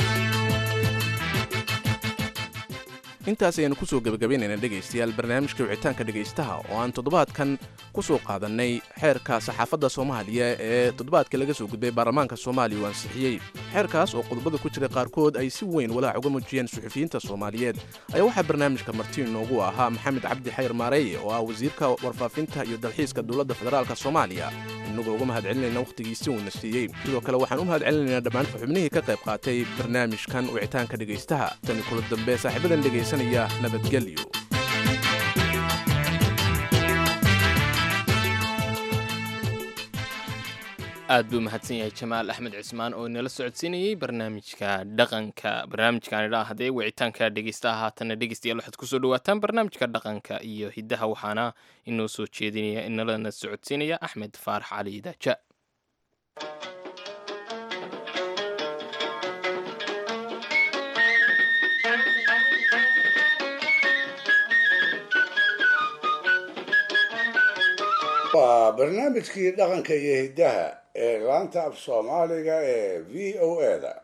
intaas ayaanu kusoo gebagabaynayna dhegaystayaal barnaamijka wicitaanka dhegaystaha oo aan toddobaadkan ku soo qaadannay xeerka saxaafadda soomaaliya ee toddobaadka laga soo gudbay baarlamaanka soomaaliya uu ansixiyey xeerkaas oo qodobada ku jira qaarkood ay si weyn walaac uga muujiyeen suxufiyiinta soomaaliyeed ayaa waxaa barnaamijka marti inoogu ahaa maxamed cabdi xayr maareeye oo ah wasiirka warfaafinta iyo dalxiiska dowladda federaalk soomaaliya innagoo uga mahad celinayna wakhtigiisi uuna siiyey sidoo kale waxaan u mahad celinaynaa dhammaan xubnihii ka qayb qaatay barnaamijkan wicitaanka dhegaystaha tani kula dambe saaxiibadan dhegaysanaya nabadgelyo aad buu mahadsan yahay jamaal axmed cismaan oo inala socodsiinayey barnaamijka dhaqanka barnaamijkan idhaa haddee wicitaanka dhegeystaha haatanna dhegeystayaal waxaad kusoo dhawaataan barnaamijka dhaqanka iyo hiddaha waxaana inoo soo jeedinaya inalana socodsiinaya axmed faarax cali daaja waa barnaamijkii dhaqanka iyo hiddaha ee laanta af soomaaliga ee v o eda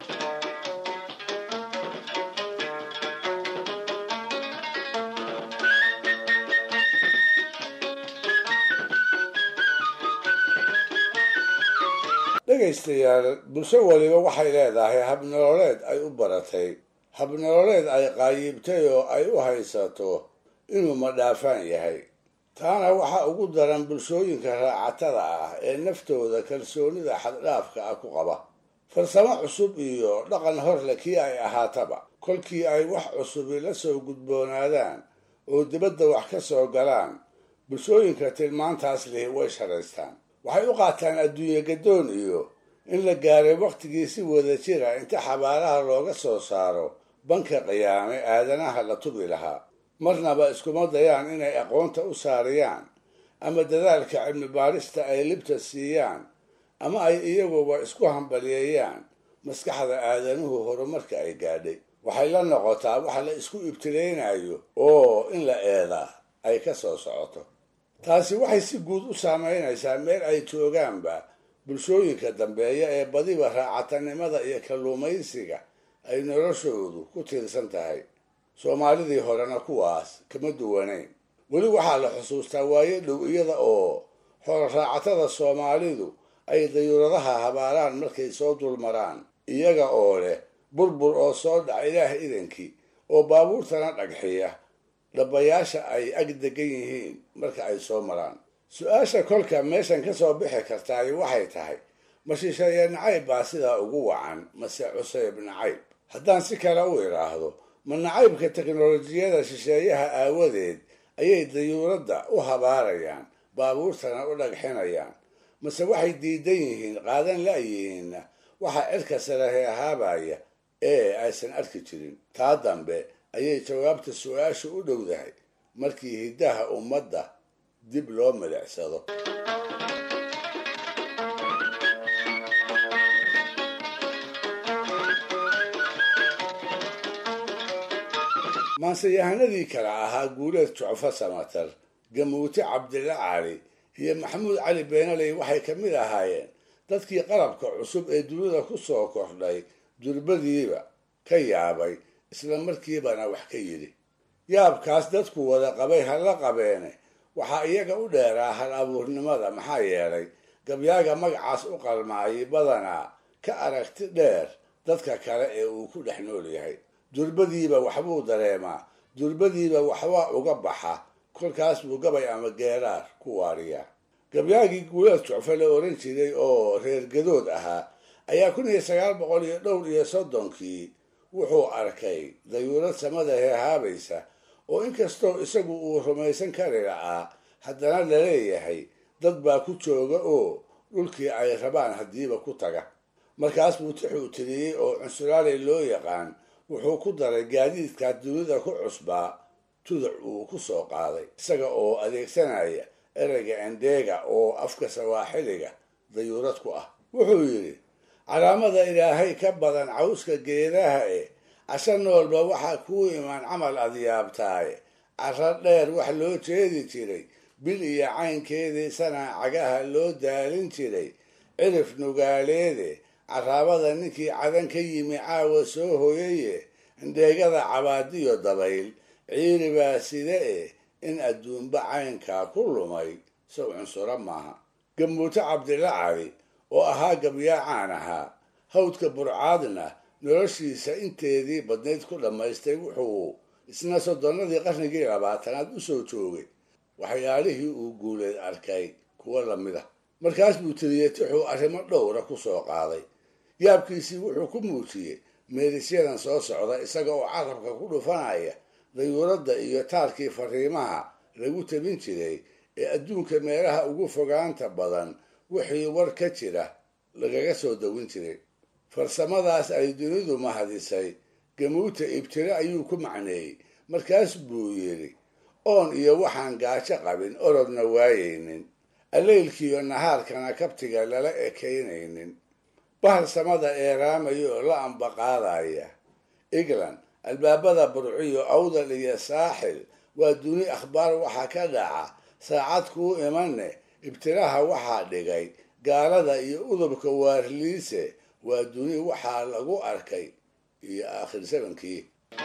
dhegaystayaal bulsho waliba waxay leedahay habnololeed ay u baratay habnololeed ay qaayibtay oo ay u haysato inuu madhaafaan yahay taana waxaa ugu daran bulshooyinka raacatada ah ee naftooda kalsoonida xaddhaafka ah ku qaba farsamo cusub iyo dhaqan horle kii ay ahaataba kolkii ay wax cusubi la soo gudboonaadaan oo dibadda wax ka soo galaan bulshooyinka tilmaantaas lihi way sharaystaan waxay u qaataan adduunye gadoon iyo in la gaaray wakhtigii si wada jira inta xabaalaha looga soo saaro banka qiyaame aadanaha la tubi lahaa marnaba iskuma dayaan inay aqoonta u saariyaan ama dadaalka cilmi baarista ay libta siiyaan ama ay iyaguba isku hambaliyeeyaan maskaxda aadanuhu horumarka ay gaadhay waxay la noqotaa wax la isku ibtileynayo oo in la eedaa ay ka soo socoto taasi waxay si guud u saamaynaysaa meel ay joogaanba bulshooyinka dambeeya ee badiba raacatanimada iyo kalluumaysiga ay noloshoodu ku tiirsan tahay soomaalidii horena kuwaas kama duwanayn weli waxaa la xusuustaa waayo dhow iyada oo xooloraacatada soomaalidu ay dayuuradaha habaalaan markay soo dulmaraan iyaga oo leh burbur oo soo dhaca ilaah idankii oo baabuurtana dhagxiya dhabayaasha ay ag degan yihiin marka ay soo maraan su-aasha kolka meeshan ka soo bixi kartaay waxay tahay ma shisheeye nacayb baa sidaa ugu wacan mase cuseyb nacayb haddaan si kale u idhaahdo ma nacaybka teknolojiyada shisheeyaha aawadeed ayay dayuuradda u habaarayaan baabuurtana u dhagxinayaan mase waxay diidan yihiin qaadan la-yihiinna waxaa cirka sarahe ahaabaya ee aysan arki jirin taa dambe ayay jawaabta su-aashu u dhowdahay markii hiddaha ummadda dib loo milicsado maanseyahanadii kale ahaa guuleed jucfo samatar gamuute cabdilla cali iyo maxamuud cali beenaley waxay ka mid ahaayeen dadkii qalabka cusub ee dunida ku soo kordhay durbadiiba ka yaabay isla markiibana wax ka yidhi yaabkaas dadku wada qabay hala qabeene waxaa iyaga u dheeraa hal abuurnimada maxaa yeelay gabyaaga magacaas u qalmaayay badanaa ka aragti dheer dadka kale ee uu ku dhex nool yahay durbadiiba waxbuu dareemaa durbadiiba waxbaa uga baxa kolkaas buu gabay ama geeraar ku waariyaa gabyaagii guulaad jucfo la oran jiray oo reer gadood ahaa ayaa kun iyo sagaal boqol iyo dhowr iyo soddonkii wuxuu arkay dayuurad samada heehaabaysa oo inkastoo isagu uu rumaysan kari la'aa haddana laleeyahay dad baa ku jooga oo dhulkii ay rabaan haddiiba ku taga markaas buu tixuu tiriyey oo cunsuraaley loo yaqaan wuxuu ku daray gaadiidkaa dunida ku cusbaa tuduc uu ku soo qaaday isaga oo adeegsanaya ereyga endeega oo afka sawaaxiliga dayuurad ku ah wuxuu yidhi calaamada ilaahay ka badan cawska geedaha e casho noolba waxaa kuu imaan camal adyaabtaaye carro dheer wax loo jeedi jiray bil iyo caynkeedii sanaa cagaha loo daalin jiray cirif nugaaleede caraabada ninkii cadan ka yimi caawa soo hoyaye indheegada cabaadiyo dabayl ciiri baa side e in adduunba caynkaa ku lumay sow cunsuro maaha gamuute cabdilla cali oo ahaa gabyaacaan ahaa hawdka burcaadna noloshiisa inteedii badnayd ku dhammaystay wuxuu isna soddonnadii qarnigii labaatanaad u soo joogay waxyaalihii uu guuleed arkay kuwo lamid ah markaas buu tiriyey tixuu arrimo dhowra ku soo qaaday yaabkiisii wuxuu ku muujiyey meelisyadan soo socda isaga oo carabka ku dhufanaya dayuuradda iyo taarkii fariimaha lagu tabin jiray ee adduunka meelaha ugu fogaanta badan wixii war ka jira lagaga soo dawin jiray farsamadaas ay dunidu mahadisay gamuuta ibtire ayuu ku macneeyey markaas buu yidhi oon iyo waxaan gaajo qabin orodna waayaynin alleylkiiyo nahaarkana kabtiga lala ekaynaynin bahal samada eeraamaya oo la ambaqaadaya england albaabada burciyo awdal iyo saaxil waa duni akhbaar waxaa ka dhaca saacad kuu imane ibtiraha waxaa dhigay gaalada iyo udubka waarliise waa duni waxaa lagu arkay iyo aakhir samankii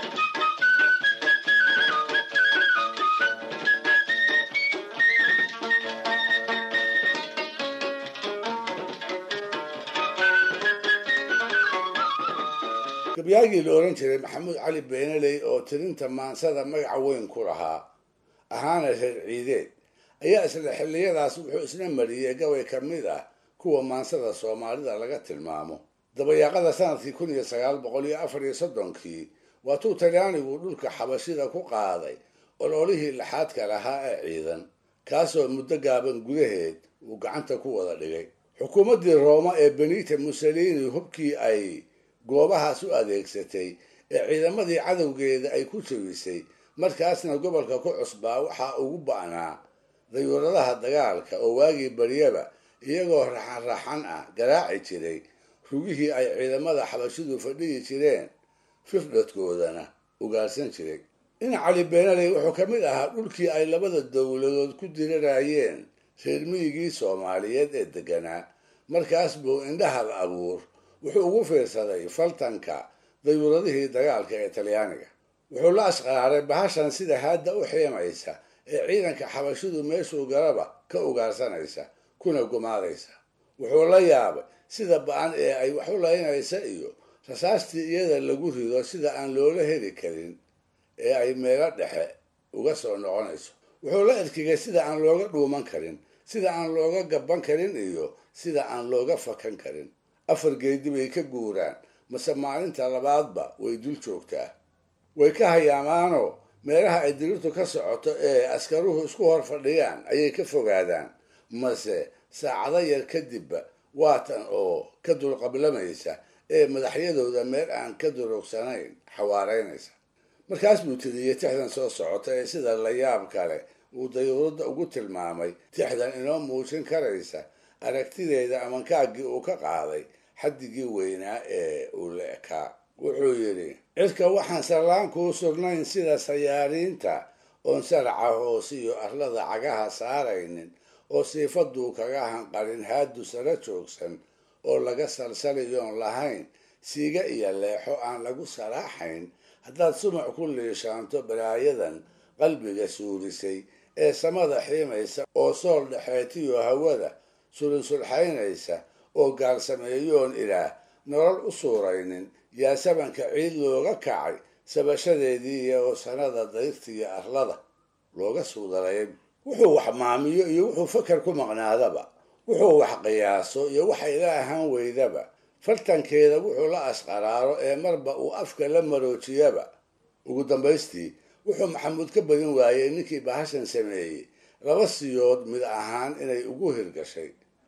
gabyaagii la ohan jiray maxamuud cali beenaley oo tirinta maansada magaca weyn ku lahaa ahaana reer ciideed ayaa isla xilliyadaas wuxuu isna mariyey gabay ka mid ah kuwa maansada soomaalida laga tilmaamo dabayaaqada sanadkii kun iyo sagaal boqol iyo afar iyo soddonkii waatuu talyaanigu dhulka xabashida ku qaaday ololihii laxaadka lahaa ee ciidan kaasoo muddo gaaban gudaheed uu gacanta ku wada dhigay xukuumaddii rooma ee benita mussolini hubkii ay goobahaas u adeegsatay ee ciidamadii cadowgeeda ay ku jabisay markaasna gobolka ku cusbaa waxaa ugu ba'naa dayuuradaha dagaalka oo waagii baryaba iyagoo raxan raxan ah garaaci jiray rugihii ay ciidamada xabashidu fadhiyi jireen fifdhadkoodana ugaarsan jiray in cali beenaley wuxuu ka mid ahaa dhulkii ay labada dowladood ku dirirayeen reer miyigii soomaaliyeed ee deganaa markaas buu indhahal abuur wuxuu ugu fiirsaday faltanka dayuuradihii dagaalka ee talyaaniga wuxuu la ashqaaray bahashan sida haadda u xiimaysa ee ciidanka xabashidu meeshuu galaba ka ugaarsanaysa kuna gumaadaysa wuxuu la yaabay sida ba-an ee ay wax u laynaysa iyo rasaastii iyada lagu rido sida aan loola heli karin ee ay meelo dhexe uga soo noqonayso wuxuu la erkigay sida aan looga dhuuman karin sida aan looga gaban karin iyo sida aan looga fakan karin afar geedi bay ka guuraan mase maalinta labaadba way dul joogtaa way ka hayaamaanoo meelaha ay dirirtu ka socoto ee askaruhu isku hor fadhiyaan ayay ka fogaadaan mase saacado yar kadibba waatan oo ka dulqablamaysa ee madaxyadooda meel aan ka durugsanayn xawaareynaysa markaas buu tiriyey tixdan soo socota ee sida la yaab kale uu dayuuradda ugu tilmaamay tixdan inoo muujin karaysa aragtideeda amankaagii uu ka qaaday xaddigii weynaa ee uu la ekaa wuxuu yidhi cirka waxaan sallaan kuu sugnayn sida sayaariinta oon saraca hoose iyo arlada cagaha saaraynin oo siifaduu kaga hanqarin haadu sara joogsan oo laga salsaliyoon lahayn siiga iyo leexo aan lagu saraaxayn haddaad sumac ku liishaanto balaayadan qalbiga suurisay ee samada xiimaysa oo sool dhexeetiyo hawada sulunsulxaynaysa oo gaalsameeyoon ilaah nolol u suuraynin yaa sabanka ciid looga kacay sabashadeedii iyo sanada dayrtiiyo arlada looga suudalayay wuxuu wax maamiyo iyo wuxuu fakar ku maqnaadaba wuxuu wax qiyaaso iyo waxay la ahaan weydaba fartankeeda wuxuu la asqaraaro ee marba uu afka la maroojiyaba ugu dambaystii wuxuu maxamuud ka badin waayey ninkii bahashan sameeyey laba siyood mid ahaan inay ugu hirgashay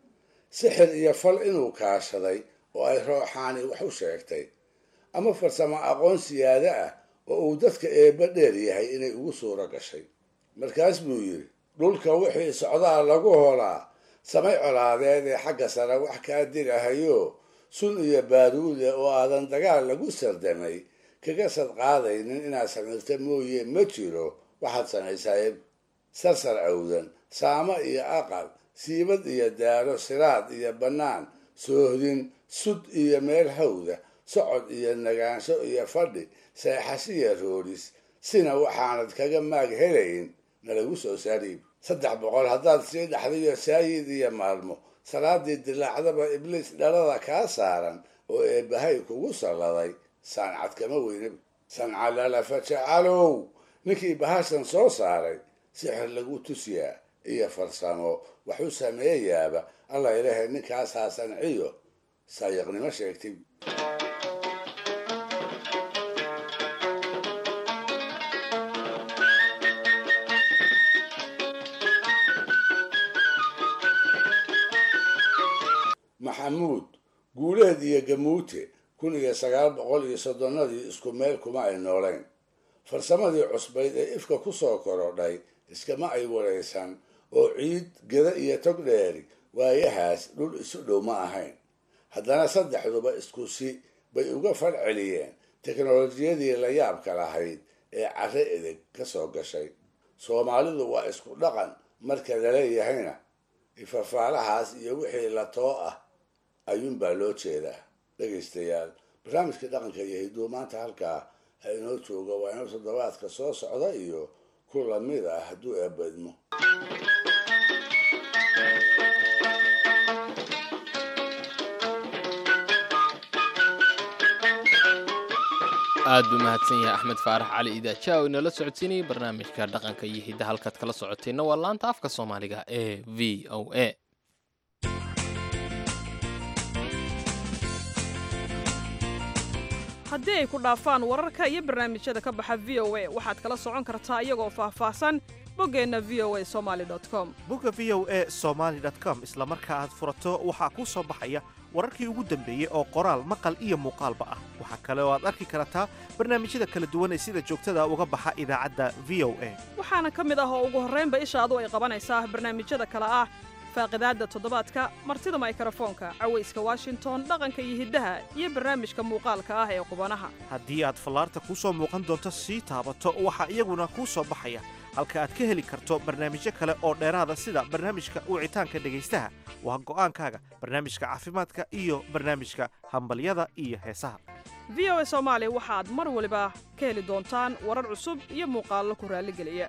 sixir iyo fal inuu kaashaday oo ay rooxaani wax u sheegtay ama farsamo aqoon siyaado ah oo uu dadka eebba dheer yahay inay ugu suuro gashay markaas buu yidhi dhulka wixii socdaa lagu holaa samay colaadeed ee xagga sare wax kaa dilahayo sun iyo baaruude oo aadan dagaal lagu sardamay kaga sadqaadaynin inaad samirta mooye ma jiro waxaad samaysaa sarsar awdan saamo iyo aqal siibad iyo daaro siraad iyo bannaan soohdin sud iyo meel hawda socod iyo nagaansho iyo fadhi seexashiya roodhis sina waxaanad kaga maag helayn nalagu soo saariib saddex boqol haddaad sii dhaxdayo saayid iyo maalmo salaadii dilaacdaba ibliis dhalada kaa saaran oo eebbahay kugu salladay saancad kama weynaba sancalalafa jacalow ninkii bahashan soo saaray sixir lagu tusiyaa iyo farsamo wax u sameeyaaba alla ilaahay ninkaasaa sanciyo saayiqnimo sheegtay maxamuud guuleed iyo gamuute kun iyo sagaal boqol iyo soddonnadii isku meel kuma ay noolayn farsamadii cusbayd ee ifka ku soo korodhay iskama ay waraysan oo ciid geda iyo tog dheeri waayahaas dhul isu dhow ma ahayn haddana saddexduba isku si bay uga fal celiyeen teknolojiyadii la yaabka lahayd ee carre edeg ka soo gashay soomaalidu waa isku dhaqan marka laleeyahayna ifafaalahaas iyo wixii la too ah ayuunbaa loo jeedaa dhegaystayaal barnaamijka dhaqanka iyo hidduu maanta halkaa ha inoo jooga waa inuu toddobaadka soo socda iyo ku lamid ah hadduu eebadmo aad buu mahadsan yahay axmed faarax cali idaaja oo inala socodsiinayay barnaamijka dhaqanka iyo hidda halkaad kala socoteenna waa laanta afka soomaaliga ee v o a haddii ay ku dhaafaan wararka iyo barnaamijyada ka baxa v o a waxaad kala socon kartaa iyagoo faahfaahsan boggeenna v o a somali com bogga v o a somaly com isla marka aad furato waxaa kuu soo baxaya wararkii ugu dambeeyey oo qoraal maqal iyo muuqaalba ah waxaa kale oo aad arki kartaa barnaamijyada kala duwan ee sida joogtada uga baxa idaacadda v o a waxaana ka mid ah oo ugu horraynba ishaadu ay qabanaysaa barnaamijyada kale ah faaqidaadda toddobaadka martida maykarafoonka cawayska washington dhaqanka iyo hiddaha iyo barnaamijka muuqaalka ah ee qubanaha haddii aad fallaarta kuu soo muuqan doonto sii taabato waxaa iyaguna kuu soo baxaya halka aad ka heli karto barnaamijyo kale oo dheeraada sida barnaamijka wicitaanka dhegaystaha waa go'aankaaga barnaamijka caafimaadka iyo barnaamijka hambalyada iyo heesaha v o a soomaali waxaad mar waliba ka heli doontaan warar cusub iyo muuqaallo ku raalligeliya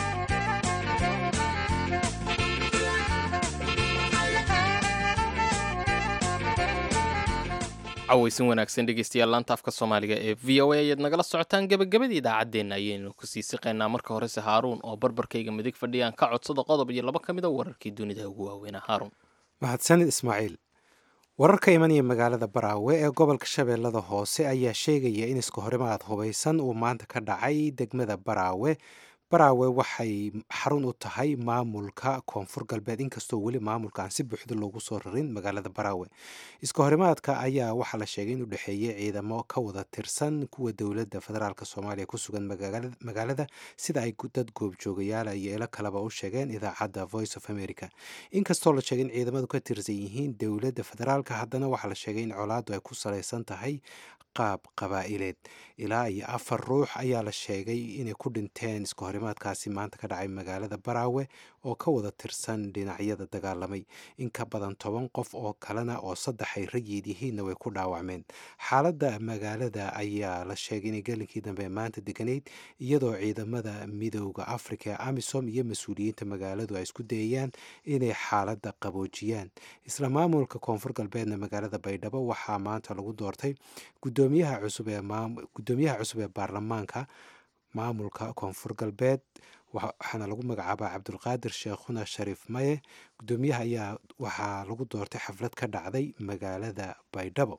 cawaysan wanaagsan dhegeystayaal laanta afka soomaaliga ee v o a ayaad nagala socotaan gebagabadii idaacaddeenna ayaynu kusii siqaynaa marka horese haaruun oo barbarkayga midig fadhiyaan ka codsada qodob iyo laba ka mid a wararkii dunida ugu waaweynaa haaruun mahadsanid ismaaciil wararka imanaya magaalada baraawe ee gobolka shabeellada hoose ayaa sheegaya in iska horimaad hubaysan uu maanta ka dhacay degmada baraawe baraawe waxay xarun u tahay maamulka koonfur galbeed inkastoo weli maamulka aan si buuxda loogu soo rarin magaalada baraawe iska horimaadka ayaa waxaa la sheegay in u dhexeeyey ciidamo ka wada tirsan kuwa dowladda federaalk soomaaliya ku sugan magaalada sida ay dad goobjoogayaala iyo ilo kaleba u sheegeen idaacadda voice of america inkastoo la sheegay in ciidamadu ka tirsan yihiin dowladda federaalk haddana waxaa la sheegay in colaadu ay ku salaysan tahay qaab qabaa'ileed ilaa iyo afar ruux ayaa la sheegay inay ku dhinteen iska horimaadkaasi maanta ka dhacay magaalada baraawe oo ka wada tirsan dhinacyada dagaalamay in ka badan toban qof oo kalena oo saddex ay rayid yihiinna way ku dhaawacmeen xaaladda magaalada ayaa la sheegay inay gelinkii dambe maanta deganayd iyadoo ciidamada midooda afrika ee amisom iyo mas-uuliyiinta magaaladu ay isku dayayaan inay xaaladda qaboojiyaan isla maamulka koonfur galbeedna magaalada baydhabo waxaa maanta lagu doortay gudoomiyaha cusub ee gudoomiyaha cusub ee baarlamaanka maamulka koonfur galbeed waxaana lagu magacaabaa cabdulqaadir sheekhuna shariif maye gudoomiyaha ayaa waxaa lagu doortay xaflad ka dhacday magaalada baydhabo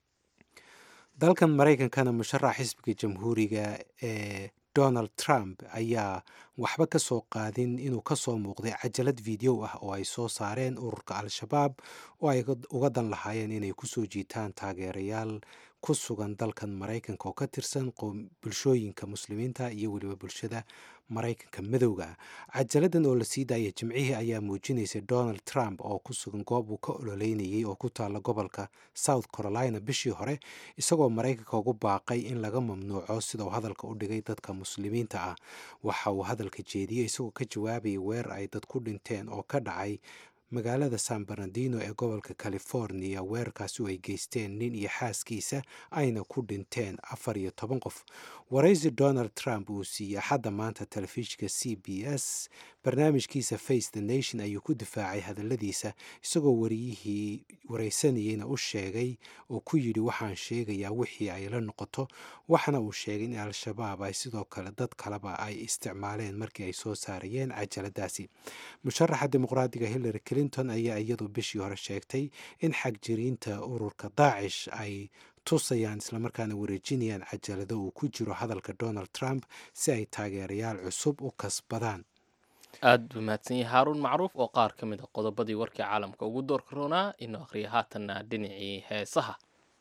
dalkan maraykankana musharax xisbiga jamhuuriga ee donald trump ayaa waxba ka soo qaadin inuu ka soo muuqday cajalad video ah oo ay soo saareen ururka al-shabaab oo ay uga dan lahaayeen inay kusoo jiitaan taageerayaal ku sugan dalkan maraykanka oo ka tirsan bulshooyinka muslimiinta iyo weliba bulshada maraykanka madowga cajaladan oo la sii daaya jimcihii ayaa muujinaysa donald trump oo ku sugan goob uu ka ololeynayay oo ku taalla gobolka south carolina bishii hore isagoo maraykanka ugu baaqay in laga mamnuuco sida uu hadalka u dhigay dadka muslimiinta ah waxa uu hadalka jeediyey isagoo ka jawaabayay weer ay dad ku dhinteen oo ka dhacay magaalada san bernardino ee gobolka california weerarkaasi oo ay geysteen nin iyo xaaskiisa ayna ku dhinteen afar iyo toban qof waraysi donald trump uu siiyey axadda maanta telefishinka c b s barnaamijkiisa face the nation ayuu ku difaacay hadalladiisa isagoo wariyihii waraysanayeyna u sheegay oo ku yidhi waxaan sheegayaa wixii ay la noqoto waxana uu sheegay in al-shabaab ay sidoo kale dad kaleba ay isticmaaleen markii ay soo saarayeen cajaladaasi musharaxa dimuqraadiga hillary clinton ayaa iyadu bishii hore sheegtay in xagjiriinta ururka daacish ay tusayaan islamarkaana wareejinayaan cajalado uu ku jiro hadalka donald trump si ay taageerayaal cusub u kasbadaan aad buu mahadsan yahay haaruun macruuf oo qaar ka mid a qodobadii warkii caalamka ugu doorka roonaa inuu akhriya haatanna dhinacii heesaha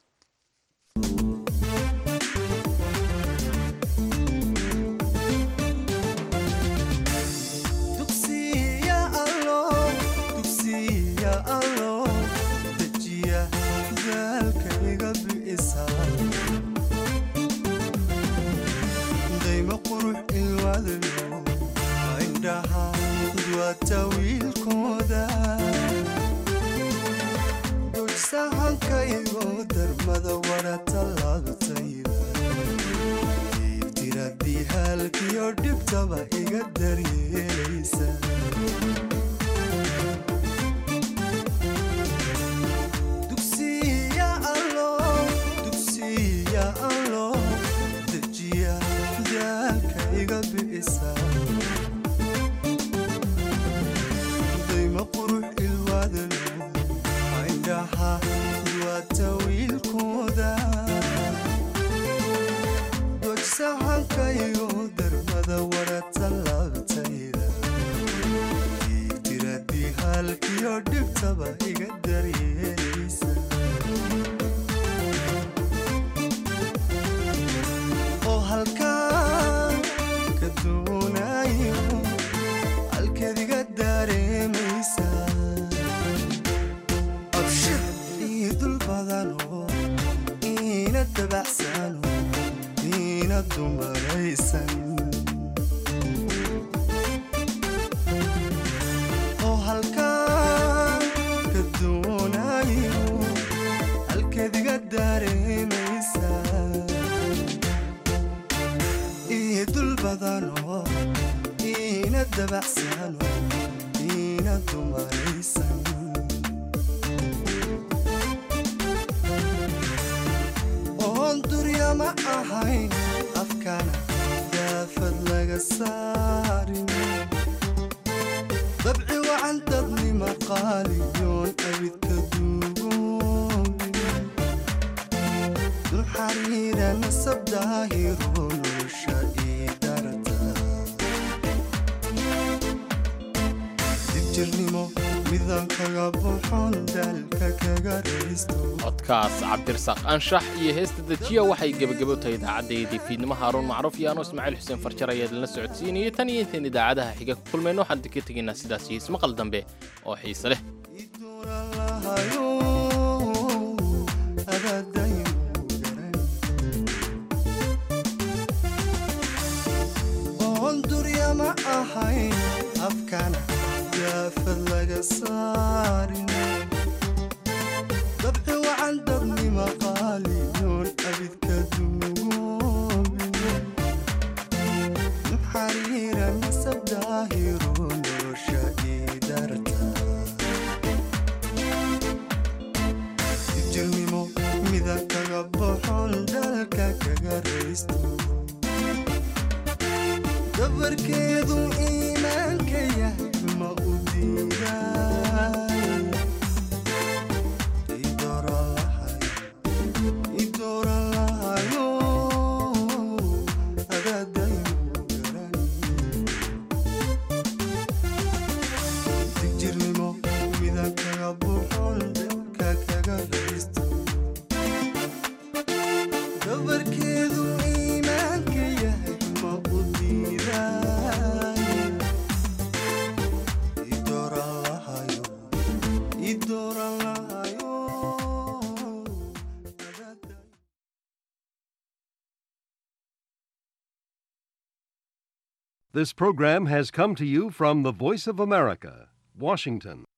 dayma qurux ilwaadlo indhaha duwata wiilkooda dojsahankaygo darmada wara tallaabtayda diibtiradii haalkiyo dhibtaba iga daryeelaysa dugsiya allo dugsiya allo dejiya daalka iga bi'isa dayma qurux ilwaadalo indhaha duwata wiilkooda dojsahankaygo darmada wara tallaabtayda diibtiradii haalkiyo dhibtaba iga daryeelaysa oo halkaan ka doonayo halkeediga dareemaysa abshir ii dul badano iina dabacsano iina dumaraysan oo halkaan ka doonayo halkeediga dareemaysa ii dul badano iina dabacsano iina dumaraysan oon durya ma ahayn afkana daafad laga saarin dabci wacan dadnima qaaliyoon abidka duugoobin dul xariira nasab daahiro nolosha ii darata dibjirnimo midaan kaga buuxoon daalka kaga raysto codkaas cabdirasaaq anshax iyo heesta dejiya waxay gebagabo tahay idaacaddayadii fiidnimo haaruun macruuf iyo anuu ismaaciil xuseen farjar ayaa idinla socodsiinayay tan iyo intayn idaacadaha xiga ku kulmayno waxaan idinka tegaynaa sidaas iyo ismaqal dambe oo xiise leh hayo adaadayn oon durya ma ahayn afkana daafad laga saarin dabci wacan dadnima qaaliyoon abidka duugoobin xariira nasab daahiro nolosha ii darta jirnimo midaan kaga boxon dalka kaga raysto dabarkeedu iimaanka yahay ma u diiday idooran lahayo adaadayu digjirnimo midaan kaga boxon dalka kaga raysto dabarkeedu iimaanka yahay ma u diiday idooran lahayo idooran lahayo This program has come to you from the Voice of America, Washington.